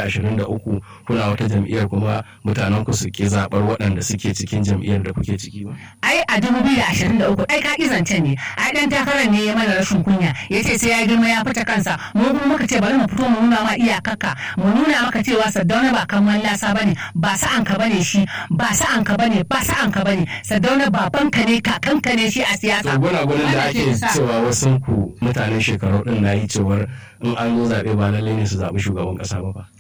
[SPEAKER 1] 2023 kuna wata jam'iyyar kuma mutanen ku su ke zabar waɗanda suke cikin jam'iyyar da kuke ciki ba
[SPEAKER 2] ai a 2023 ai ka zancen ne ai dan takarar ne ya mana rashin kunya ya ce sai ya girma ya fita kansa mu kuma muka ce bari mu fito mu nuna ma iyakarka mu nuna maka cewa saddauna ba kan lasa bane ba sa'an ka bane shi ba sa'an ka bane ba sa'an ka bane saddauna babanka ne kakanka ne shi a siyasa
[SPEAKER 1] to gunagunin da
[SPEAKER 2] Wannan
[SPEAKER 1] ake
[SPEAKER 2] ke sa-
[SPEAKER 1] cewa wasu ku mutanen shekaru din na yi cewar in an zo zaɓe ba lallai ne su zaɓi shugaban ƙasa ba ba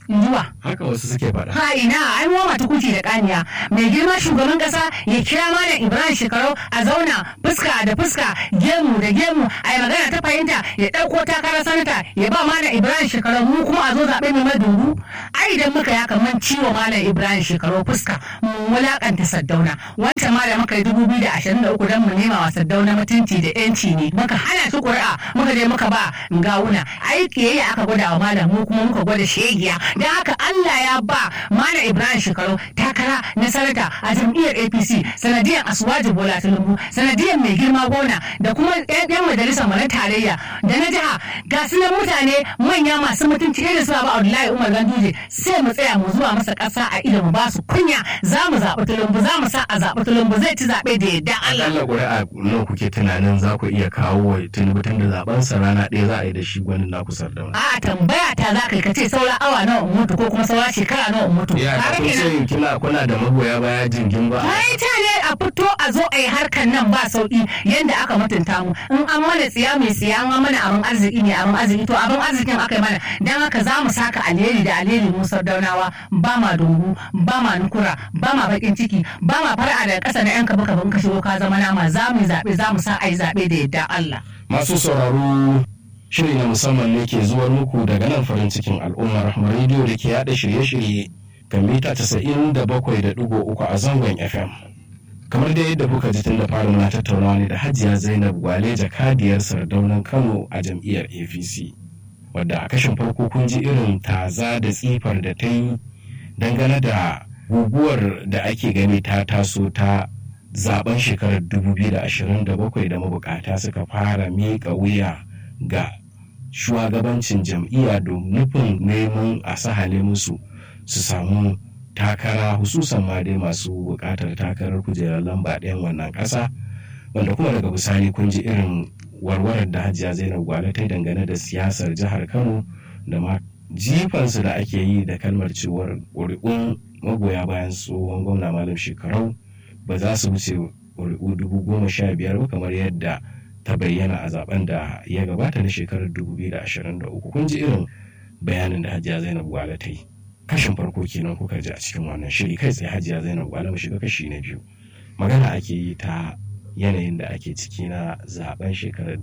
[SPEAKER 2] Injuwa.
[SPEAKER 1] haka wasu suke faɗa
[SPEAKER 2] Ha ina ai mu mata kuti da kaniya mai girma shugaban kasa ya kira malam Ibrahim Shekarau a zauna fuska da fuska gemu da gemu a yi magana ta fahimta ya ɗauko takarar sanata ya ba malam Ibrahim Shekarau mu kuma a zo zaɓe mai madungu ai idan muka ya kaman ciwo malam Ibrahim Shekarau fuska mu wulakanta Saddauna wancan ma da muka yi dubu biyu da ashirin da uku don mu nema wa Saddauna mutunci da yanci ne muka hana su ƙuri'a muka je muka ba gawuna ai kiyayya aka gwada wa malam mu kuma muka gwada shegiya don haka Allah ya ba Malam Ibrahim Shekaru takara na sanata a jam'iyyar APC sanadiyar Asuwaji Bola Tinubu sanadiyar mai girma gona da kuma yan majalisar mu na tarayya da na jiha ga su nan mutane manya masu mutunci irin su Baba Abdullahi Umar Ganduje sai mu tsaya mu zuwa masa ƙasa a ido mu ba su kunya za mu zaɓi Tinubu za mu sa a zaɓi Tinubu zai ci zaɓe da yadda Allah.
[SPEAKER 1] akalla ƙuri'a nawa kuke tunanin za ku iya kawo wa tinubu tun da zaben sa rana ɗaya za a yi da shi gwanin naku sardauna
[SPEAKER 2] A tambaya ta za ka yi ka ce saura awa nawa in mutu ko kuma saura shekara nawa in mutu.
[SPEAKER 1] ya
[SPEAKER 2] Kaga
[SPEAKER 1] kun
[SPEAKER 2] kenan-
[SPEAKER 1] ce kina kuna da magoya baya jingin ba
[SPEAKER 2] Ai ta ne a fito a zo a yi harkar nan ba sauki yadda aka mutunta mu in an mana tsiya mai tsiya an mana abin arziki ne abin arziki to abin arzikin aka yi mana dan haka za mu saka alheri da alheri mu sardaunawa ba ma dungu ba ma nukura ba ma bakin ciki ba ma fara daga ƙasa na yan kaba kaba in ka shigo ka zama nama za mu yi zaɓe za mu sa a yi zaɓe da yadda Allah.
[SPEAKER 1] masu sauraro shiri na musamman ne ke zuwar muku daga nan farin cikin al'ummar rahmar rediyo da ke yada shirye-shirye kan mita 97.3 a zangon fm kamar dai yadda kuka ji tun da fara muna tattaunawa ne da hajiya zainab gwale jakadiyar sardaunan kano a jam'iyyar apc wadda a kashin farko kun ji irin taza da tsifar da ta yi dangane da guguwar da ake gani ta taso ta zaben shekarar 2027 da mabukata suka fara miƙa wuya ga shugabancin jam'iyya don nufin neman a sahale musu su samu takara hususan ma dai masu buƙatar takarar kujerar lamba ɗayan wannan ƙasa wanda kuma daga bisani kun ji irin warwarar da hajiya zainab gwale ta dangane da siyasar jihar kano da ma jifansu da ake yi da kalmar cewar ƙuri'un magoya bayan tsohon gwamna malam shekarau ba za su wuce ƙuri'u dubu goma sha biyar ba kamar yadda ta bayyana a zaben da ya gabata na shekarar 2023 kun ji irin bayanin da hajiya zainab gwale ta yi kashin farko kenan kuka ji a cikin wannan shiri kai tsaye hajiya zainab gwale mu shiga kashi na biyu magana ake yi ta yanayin da ake ciki na zaben shekarar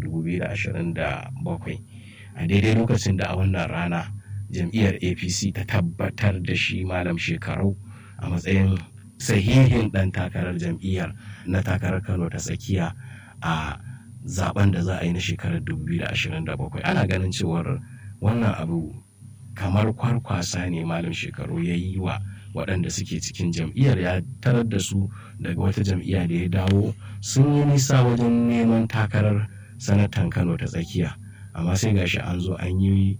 [SPEAKER 1] 2027 a daidai lokacin da a wannan rana jam'iyyar apc ta tabbatar da shi malam shekarau a matsayin sahihin ɗan takarar jam'iyyar na takarar kano ta tsakiya a zaben da za a yi na shekarar 2027 ana ganin cewar wannan abu kamar kwarkwasa ne malam shekaru ya yi wa waɗanda suke cikin jam'iyyar ya tarar da su daga wata jam'iyya da ya dawo sun yi nisa wajen neman takarar sanatan kano ta tsakiya amma sai gashi an zo an yi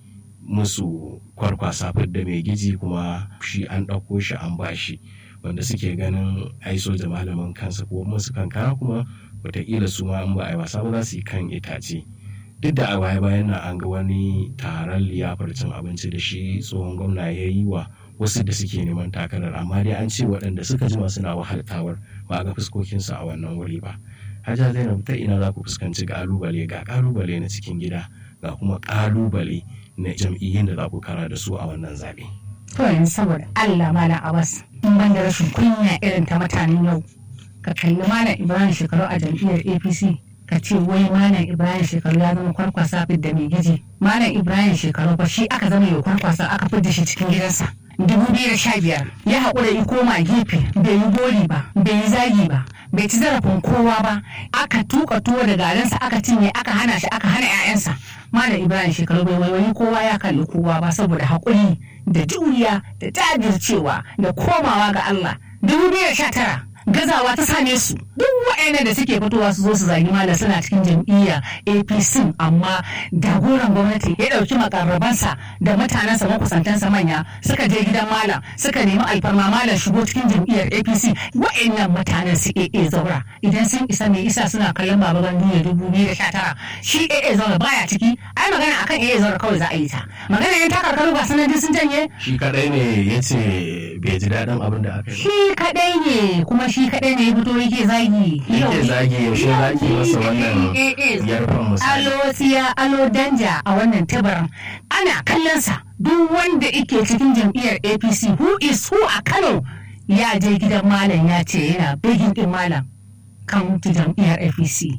[SPEAKER 1] musu kwarkwasa da mai giji kuma shi an ɗauko shi an ba shi wanda suke ganin ai soja malamin kansa ko musu kankara kuma wataƙila su ma in ba a yi wasa ba za su yi kan itace duk da a baya bayan nan an ga wani taron liyafar cin abinci da shi tsohon gwamna ya yi wa wasu da suke neman takarar amma dai an ce waɗanda suka jima suna wahaltawar ba a ga fuskokinsu a wannan wuri ba hajja zainab ta ina za ku fuskanci ƙalubale ga ƙalubale na cikin gida ga kuma ƙalubale na jam'iyyun da za ku kara da su a wannan zaɓe.
[SPEAKER 2] To yanzu saboda Allah Malam Abbas in ban da rashin kunya irin ta mutanen yau ka kalli Malam Ibrahim shekaru a jam'iyyar APC ka ce wai Malam Ibrahim shekaru ya zama kwarkwasa fit da mai giji Malam Ibrahim shekaru fa shi aka zama yau kwarkwasa aka fidda shi cikin gidansa. dubu biyu da sha biyar ya haƙura ya koma gefe bai yi gori ba bai yi zagi ba bai ci zarafin kowa ba aka tuka tuwo da garinsa aka cinye aka hana shi aka hana 'ya'yansa malam ibrahim shekaru bai waiwayi kowa ya kalli kowa ba saboda haƙuri da juriya da jajircewa da komawa ga allah dubu biyu da sha tara gazawa ta same su duk waɗannan da suke fitowa su zo su zagi malam suna cikin jam'iyya apc amma jagoran gwamnati ya ɗauki makarrabansa da mutanensa makusantansa manya suka je gidan malam suka nemi alfarma malam shigo cikin jam'iyyar apc waɗannan mutanen su aa zaura idan sun isa mai isa suna kallon baba gandu da dubu biyu da sha tara shi aa zaura baya ciki ai magana akan aa zaura kawai za a yi ta magana yan takarkaru ba sanadi sun janye
[SPEAKER 1] shi kadai ne ya ce bai ji daɗin abin da aka yi
[SPEAKER 2] shi kadai ne kuma shi shi kaɗai ne ya fito yake zagi
[SPEAKER 1] yake zagi yaushe zagi masa wannan yarfan misali
[SPEAKER 2] alo tsiya alo danja a wannan tabaran ana kallonsa duk wanda ike cikin jam'iyyar apc who is who a kano ya je gidan malam ya ce yana begin din malam kan jam'iyyar apc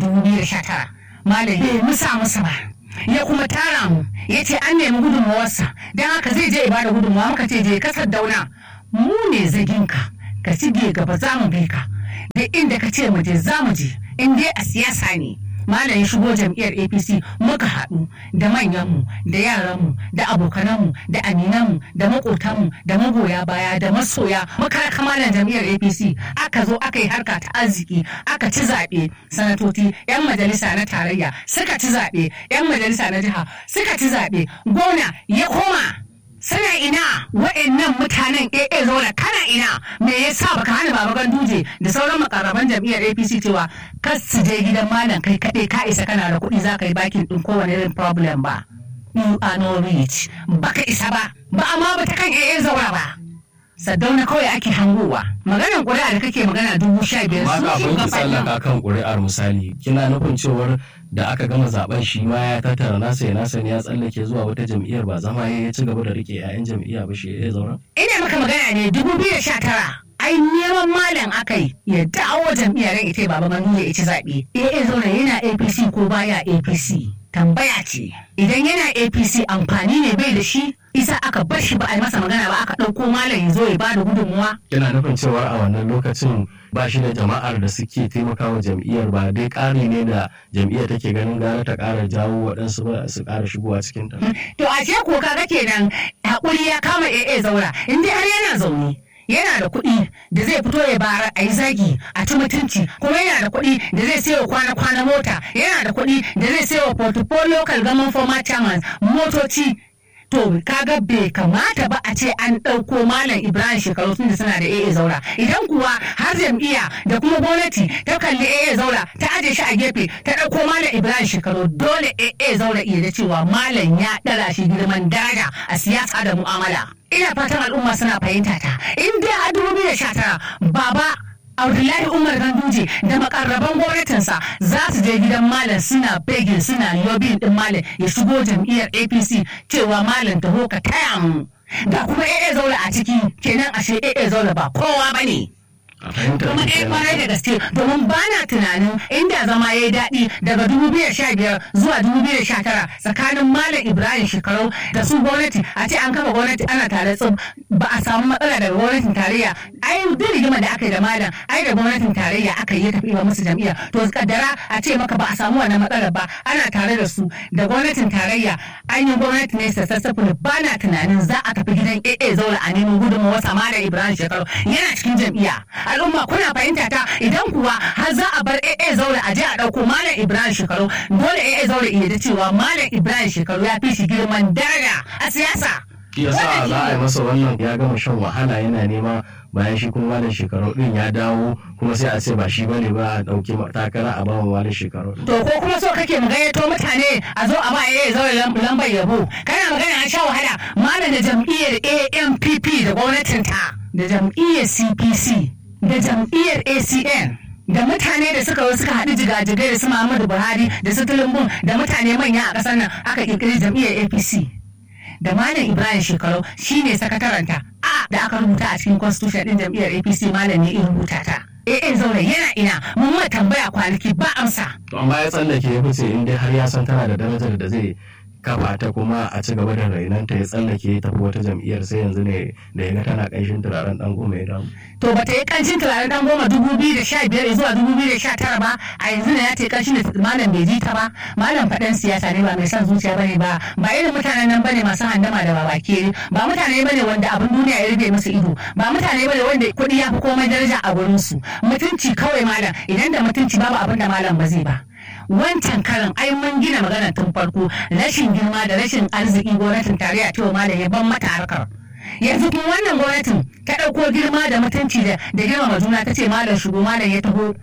[SPEAKER 2] 2019 malam bai musa musa ba ya kuma tara mu ya ce an nemi gudunmawarsa don haka zai je ibada gudunmawa muka ce je kasar dauna mu ne zaginka ka shige gaba za mu bi ka da inda ka ce mu je za mu je in dai a siyasa ne malam ya shigo jam'iyyar apc muka haɗu da manyanmu da yaranmu da abokananmu da aminanmu da maƙotanmu da magoya baya da masoya muka raka malam jam'iyyar apc aka zo aka yi harka ta arziki aka ci zaɓe sanatoci 'yan majalisa na tarayya suka ci zaɓe 'yan majalisa na jiha suka ci zaɓe gona ya koma suna ina wa'annan mutanen AA zauna kana ina me yasa baka hana baba ganduje da sauran makarraban jam'iyyar APC cewa kar su je gidan malam kai kaɗai ka isa kana da kuɗi za ka yi bakin ɗin kowane irin problem ba you are no rich baka isa ba ba amma ba ta kan AA zaura ba Saddauna kawai ake hangowa maganar ƙuri'a da kake magana dubu sha biyar
[SPEAKER 1] ma
[SPEAKER 2] su
[SPEAKER 1] kafin ki
[SPEAKER 2] shugaban
[SPEAKER 1] tsallaka kan ƙuri'ar misali kina nufin cewar da aka gama zaben shi ma ya tattara nasa ya nasa ne ya tsallake zuwa wata jam'iyyar ba zama ya ci gaba da rike 'ya'yan jam'iyya ba shi ya zaura
[SPEAKER 2] ina maka magana ne dubu biyu da sha tara ai neman malam aka yi ya dawo jam'iyyar ran ita baba manu ya ci zaɓe AA zauna yana APC ko baya APC tambaya ce idan yana APC amfani ne bai da shi isa aka bar shi ba a yi masa magana ba aka ɗauko malam ya zo ya bada gudunmuwa
[SPEAKER 1] kina nufin cewar a wannan lokacin ba shi da jama'ar da suke taimakawa jam'iyyar ba dai ƙari ne da jam'iyyar take ganin gara ta ƙara jawo waɗansu ba su ƙara shigowa cikin ta
[SPEAKER 2] to a ce ko kaga kenan hakuri ya kama AA zaura in dai har yana zaune yana da kuɗi da zai fito ya bara a yi zagi a ci mutunci kuma yana da kuɗi da zai sayo kwana-kwana mota yana da kuɗi da zai sayo portfolio local government former chairman motoci to kaga bai kamata ba a ce an ɗauko malam ibrahim shekaru tun da suna da AA zaura idan kuwa har jam'iyya da kuma gwamnati ta kalli AA zaura ta aje shi a gefe ta ɗauko malam ibrahim shekaru dole AA zaura iya da cewa malam ya ɗara shi girman daraja a siyasa da mu'amala ina fatan al'umma suna fahimta ta in dai a 2019 baba Abdullahi Umar Ganduje da makarraban gwamnatinsa za su je gidan Malam suna begin suna lobbying din Malam ya shigo jam'iyyar APC cewa Malam taho ka taya mu. Da kuma AA Zaula a ciki kenan ashe AA Zaula ba kowa bane.
[SPEAKER 1] a fahimtar
[SPEAKER 2] kuma
[SPEAKER 1] ki
[SPEAKER 2] ɗaya
[SPEAKER 1] kenan.
[SPEAKER 2] kwarai da gaske domin ba na tunanin inda zama ya yi daɗi daga 2015 zuwa 2019 tsakanin malam ibrahim shekaru da su gwamnati a ce an kafa gwamnati ana tare tsib ba a samu matsala daga gwamnatin tarayya ai duk rigimar da aka yi da malam ai da gwamnatin tarayya aka yi ya tafi ba musu jam'iyya to kaddara a ce maka ba a samu wannan matsalar ba ana tare da su da gwamnatin tarayya an yi gwamnati ne sassafa ba na tunanin za a tafi gidan AA zaula a neman gudunmawar sama da Ibrahim Shekaru yana cikin jam'iyya al'umma kuna fahimta ta idan kuwa har za a bar AA zaula a je a ɗauko Malam Ibrahim Shekaru dole AA zaula iya da cewa Malam Ibrahim Shekaru ya fi shi girman daraja a siyasa.
[SPEAKER 1] shi yasa za a yi masa wannan ya gama shan wahala yana nema bayan shi kuma malam shekaru din ya dawo kuma sai a ce ba shi bane ba a dauki takara a bawa malam shekaru din.
[SPEAKER 2] To ko kuma so kake mu gayyato mutane a zo a ba AA zaula lam- lambar yabo kana magana an sha wahala malam da jam'iyyar AMPP da gwamnatinta da jam'iyyar CPC da jam'iyyar ACN da mutane da suka zo suka haɗu jigajigai da su Muhammadu Buhari da su Tinubu da mutane manya a ƙasar nan aka ƙirƙiri jam'iyyar APC. da Malam Ibrahim Shekaru shine sakataranta a da aka rubuta a cikin constitution din jam'iyyar APC Malam ne in rubuta ta. AA zaure yana ina mun ma tambaya kwanaki ba amsa.
[SPEAKER 1] to amma ya tsallake ya fice in dai har ya san tana da darajar da zai kafa ta kuma a ci gaba da rainanta ya tsallake ya tafi wata jam'iyyar sai yanzu ne da ya ga tana ƙanshin turaren ɗan goma ya dawo
[SPEAKER 2] To ba ta yi kancin turaren dan goma dubu biyu da sha biyar zuwa dubu biyu da sha tara ba a yanzu ne ya ta yi kancin da malam bai ji ta ba malam faɗan siyasa ne ba mai son zuciya bane ba ba irin mutanen nan bane masu handama da babake ba mutane bane wanda abin duniya ya rufe musu ido ba mutane bane wanda kuɗi ya fi komai daraja a gurin su mutunci kawai malam idan da mutunci babu abin da malam ba zai ba wancan karin ai mun gina magana tun farko rashin girma da rashin arziki gwamnatin tarayya cewa malam ya ban mata harkar yanzu kuma wannan gwamnatin ta ɗauko girma da mutunci da da girmama juna ta ce malam shigo malam ya taho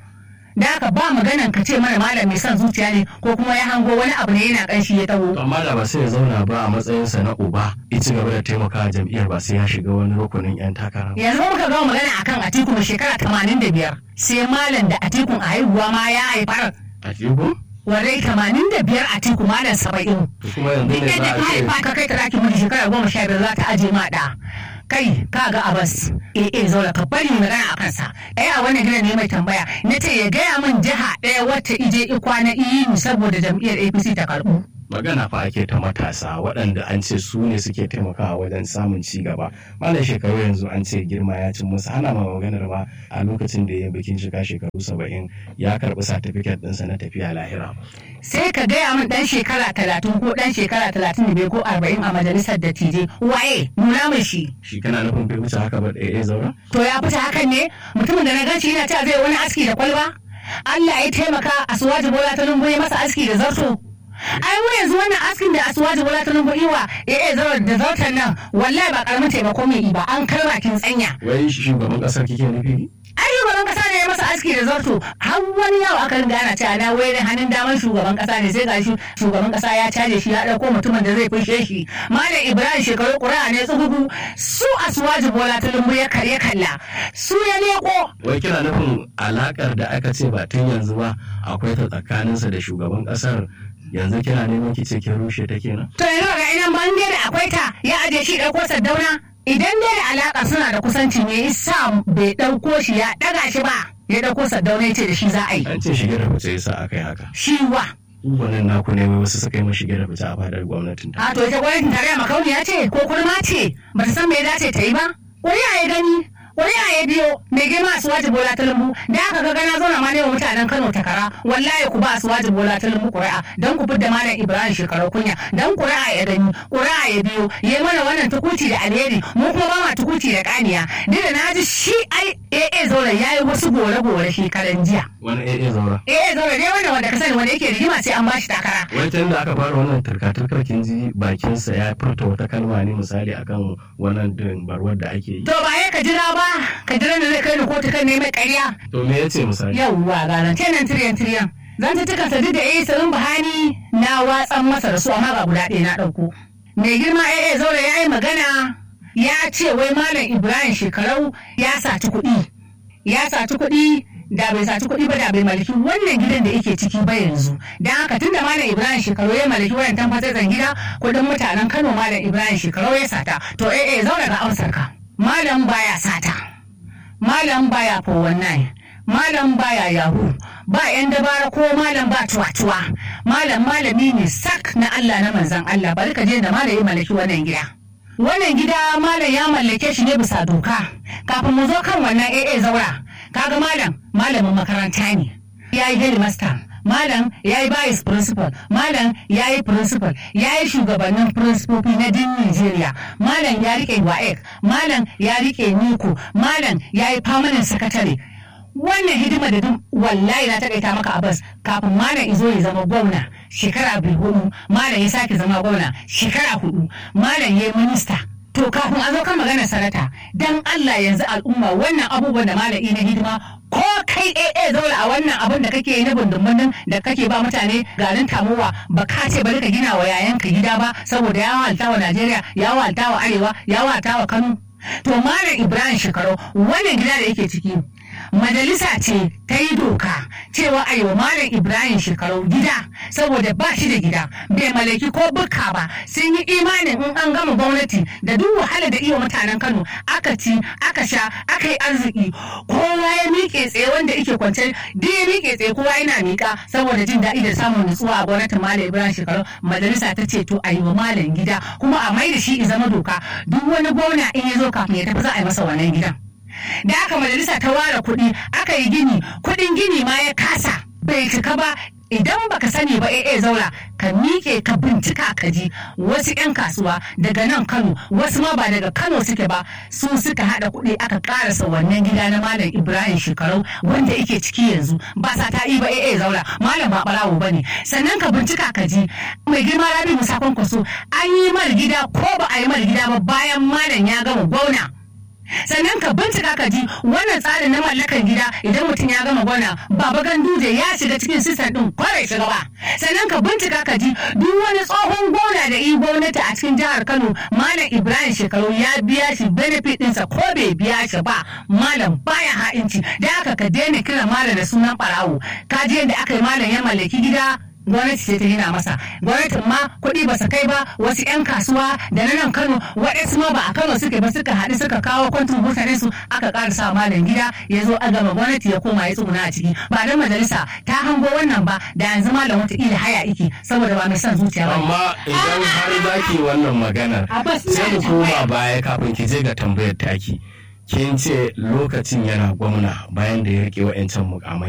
[SPEAKER 2] da haka ba maganan ka ce mana malam mai son zuciya ne ko kuma ya hango wani abu ne yana kanshi ya taho
[SPEAKER 1] amma da ba sai ya zauna ba a matsayinsa na uba ya ci gaba da taimaka jam'iyyar ba sai ya shiga wani rukunin yan takara
[SPEAKER 2] yanzu muka gama magana akan atiku mai shekara tamanin da biyar sai malam da atikun a haihuwa ma ya haifar
[SPEAKER 1] a tiku
[SPEAKER 2] warai tamanin da biyar atiku malam saba'in
[SPEAKER 1] kuma yanzu
[SPEAKER 2] duk
[SPEAKER 1] ne za
[SPEAKER 2] yadda
[SPEAKER 1] a
[SPEAKER 2] ka
[SPEAKER 1] ce
[SPEAKER 2] haifa ka kai ta ɗakin miji shekara goma sha biyar za ta aje ma ɗa kai ka ga abas eh eh zaura ka bari mu magana a kansa eh a wannan gidan ne mai tambaya na ce ya gaya min jiha ɗaya wacce ije ikwana iyi saboda jam'iyyar apc ta karɓu
[SPEAKER 1] magana fa ake ta matasa waɗanda an ce su ne suke taimakawa wajen samun ci gaba malam shekaru yanzu an ce girma ya cin musu ana ma maganar ma a lokacin da ya yi bikin shiga shekaru saba'in ya karɓi satifiket ɗinsa na tafiya lahira
[SPEAKER 2] sai ka gaya min ɗan shekara talatin ko ɗan shekara talatin da bai ko arba'in a majalisar dattijai waye nuna min shi
[SPEAKER 1] shi kana nufin bai wuce haka ba ɗaya zaura
[SPEAKER 2] to ya fita hakan ne mutumin da na ganci yana cewa zai wani aski da kwalba Allah ya taimaka asuwaji bola ta lumbu ya masa aski da zarto ai mu yanzu wannan askin da asuwaji bola ta lumbu iwa eh eh zaro da zartan nan wallahi ba karamin taimako mai yi ba an kai bakin tsanya
[SPEAKER 1] wai shugaban ƙasar kike nufi
[SPEAKER 2] ai shugaban kasa ne ya masa aski da zarto har wani yau aka ringa ana cewa na wai hannun daman shugaban kasa ne sai gashi shugaban kasa ya caje shi ya dauko mutumin da zai fushe shi malam ibrahim shekaru ƙuri'a ne tsugugu su asuwaji bola ta lumbu ya karya kalla su ya leko
[SPEAKER 1] wai kina nufin alakar da aka ce ba tun yanzu ba akwai ta tsakaninsa da shugaban ƙasar yanzu kina neman ki ce kin rushe ta kenan
[SPEAKER 2] To yanzu ga ina bange da akwai ta ya aje shi ɗauko saddauna idan dai da alaka suna da kusanci me yasa bai ɗauko shi ya ɗaga shi ba ya ɗauko saddauna ya ce da shi za a yi.
[SPEAKER 1] an ce shige da fice yasa aka yi haka
[SPEAKER 2] Shi wa.
[SPEAKER 1] wannan naku ne wai wasu suka yi mashi shige da fice a fadar gwamnatin ta
[SPEAKER 2] A to ita gwamnatin tarayya makauniya ce ko kurma ce ba ta san me ya dace ta yi ba. Ƙuri'a ya gani ƙuri'a ya biyo mai girma a suwaji bola ta lumbu da aka ga gana zauna ma ne wa mutanen Kano takara wallahi ku ba a suwaji bola ta lumbu ƙuri'a don ku fidda malam Ibrahim shekaru kunya don ƙuri'a ya gani ƙuri'a ya biyo ya yi mana wannan tukuci da alheri mu kuma ba ma tukuci da kaniya duk da na ji shi ai AA zauren ya yi wasu gore-gore shekaran jiya.
[SPEAKER 1] wani AA zaura
[SPEAKER 2] AA zauren ne wanda wanda ka sani wanda yake rigima sai an bashi takara.
[SPEAKER 1] wai tun da aka fara wannan turka-turkar kin ji bakinsa ya furta wata kalma ne misali akan wannan barwar da ake yi
[SPEAKER 2] To ba ya ka jira ba ka jira da zai kai ni kotu kan neman ƙarya.
[SPEAKER 1] to me yace misali
[SPEAKER 2] yawwa ranar kenan tiriyan tiriyan zan ta cika sadi da eh sarin bahani na watsan masa da su amma ba guda ɗaya na ɗauko mai girma eh zaure ya yi magana ya ce wai malam ibrahim shekarau ya saci kuɗi ya saci kuɗi da bai saci kuɗi ba da bai malaki wannan gidan da yake ciki ba yanzu dan haka tun da malam ibrahim shekaru ya malaki wannan tamfatsatsen gida kuɗin mutanen kano malam ibrahim shekaru ya sata to eh eh zaure ga amsar ka malam baya sata malam baya 419 malam baya yahu ba yan dabara ko malam ba tuwa-tuwa malam malami ne sak na Allah na manzan Allah bari ka je da malam ya mallaki wannan gida wannan gida malam ya mallake shi ne bisa doka kafin mu zo kan wannan AA zaura kaga malam malamin makaranta ne ya yi headmaster malam ya yi vice principal malam ya yi principal ya yi shugabannin principofi na din Nigeria malam ya rike WAEC malam ya rike Niko malam ya yi permanent secretary wannan hidima da duk wallahi na takaita maka abas kafin malam izo ya zama gwamna shekara biyu hudu malam ya sake zama gwamna shekara hudu malam ya yi minista to kafin a zo kan maganar sanata dan Allah yanzu al'umma wannan abubuwan da malami na hidima ko kai AA zaura a wannan abin da kake yi na bundun da kake ba mutane garin tamowa ba ka ce bari ka gina wa yayanka gida ba saboda ya walta wa Najeriya ya walta wa Arewa ya walta wa Kano to malam Ibrahim Shekaru wannan gida da yake ciki majalisa ce ta yi doka cewa a wa malam ibrahim shekaru gida saboda ba shi da gida bai malaki ko buka ba sun yi imanin in an gama gwamnati da duk wahala da iya mutanen kano aka ci aka sha aka yi arziki kowa ya miƙe tsaye wanda ike kwance duk ya miƙe tsaye kowa yana miƙa saboda jin daɗi da samun nutsuwa a gwamnatin malam ibrahim shekaru majalisa ta ce to a yi wa malam gida kuma a mai da shi zama doka duk wani gwamna in ya zo kafin ya tafi za a yi masa wannan gidan. da aka majalisa ta ware kuɗi aka yi gini kuɗin gini ma ya kasa bai cika ba idan baka sani ba AA zaura ka miƙe ka bincika ka ji wasu 'yan kasuwa daga nan Kano wasu ma ba daga Kano suke ba su suka haɗa kuɗi aka ƙarasa wannan gida na Malam Ibrahim Shekarau wanda yake ciki yanzu ba sa ta ba AA zaura Malam ba ɓarawo ba ne sannan ka bincika ka ji mai girma Rabi Musa Kwankwaso an yi mar gida ko ba a yi mar gida ba bayan Malam ya gama gwauna. sannan ka bincika ka ji wannan tsarin na mallakan gida idan mutum ya gama gwana baba ganduje ya shiga cikin sistem din kwarai shiga ba sannan ka bincika ka ji duk wani tsohon gona da yi gwamnati a cikin jihar kano malam ibrahim shekaru ya biya shi benefit ɗinsa ko bai biya shi ba malam baya ha'inci da aka ka daina kira malam da sunan barawo ka ji yadda aka yi malam ya mallaki gida gwamnati ce ta gina masa gwamnatin ma kuɗi ba su kai ba wasu 'yan kasuwa da na nan kano waɗansu ma ba a kano suke ba suka haɗu suka kawo kwantin mutane su aka ƙara sa malam gida ya zo a gama gwamnati ya koma ya tsuguna a ciki ba dan majalisa ta hango wannan ba da yanzu malam wataƙila haya iki saboda ba mai son zuciya ba
[SPEAKER 1] amma idan har za ki wannan maganar
[SPEAKER 2] Abbas, ina
[SPEAKER 1] sai
[SPEAKER 2] da
[SPEAKER 1] mu koma
[SPEAKER 2] tambaya.
[SPEAKER 1] baya kafin ki je ga tambayar taki kin ce lokacin yana gwamna bayan da ya rike wa'yancan mukamai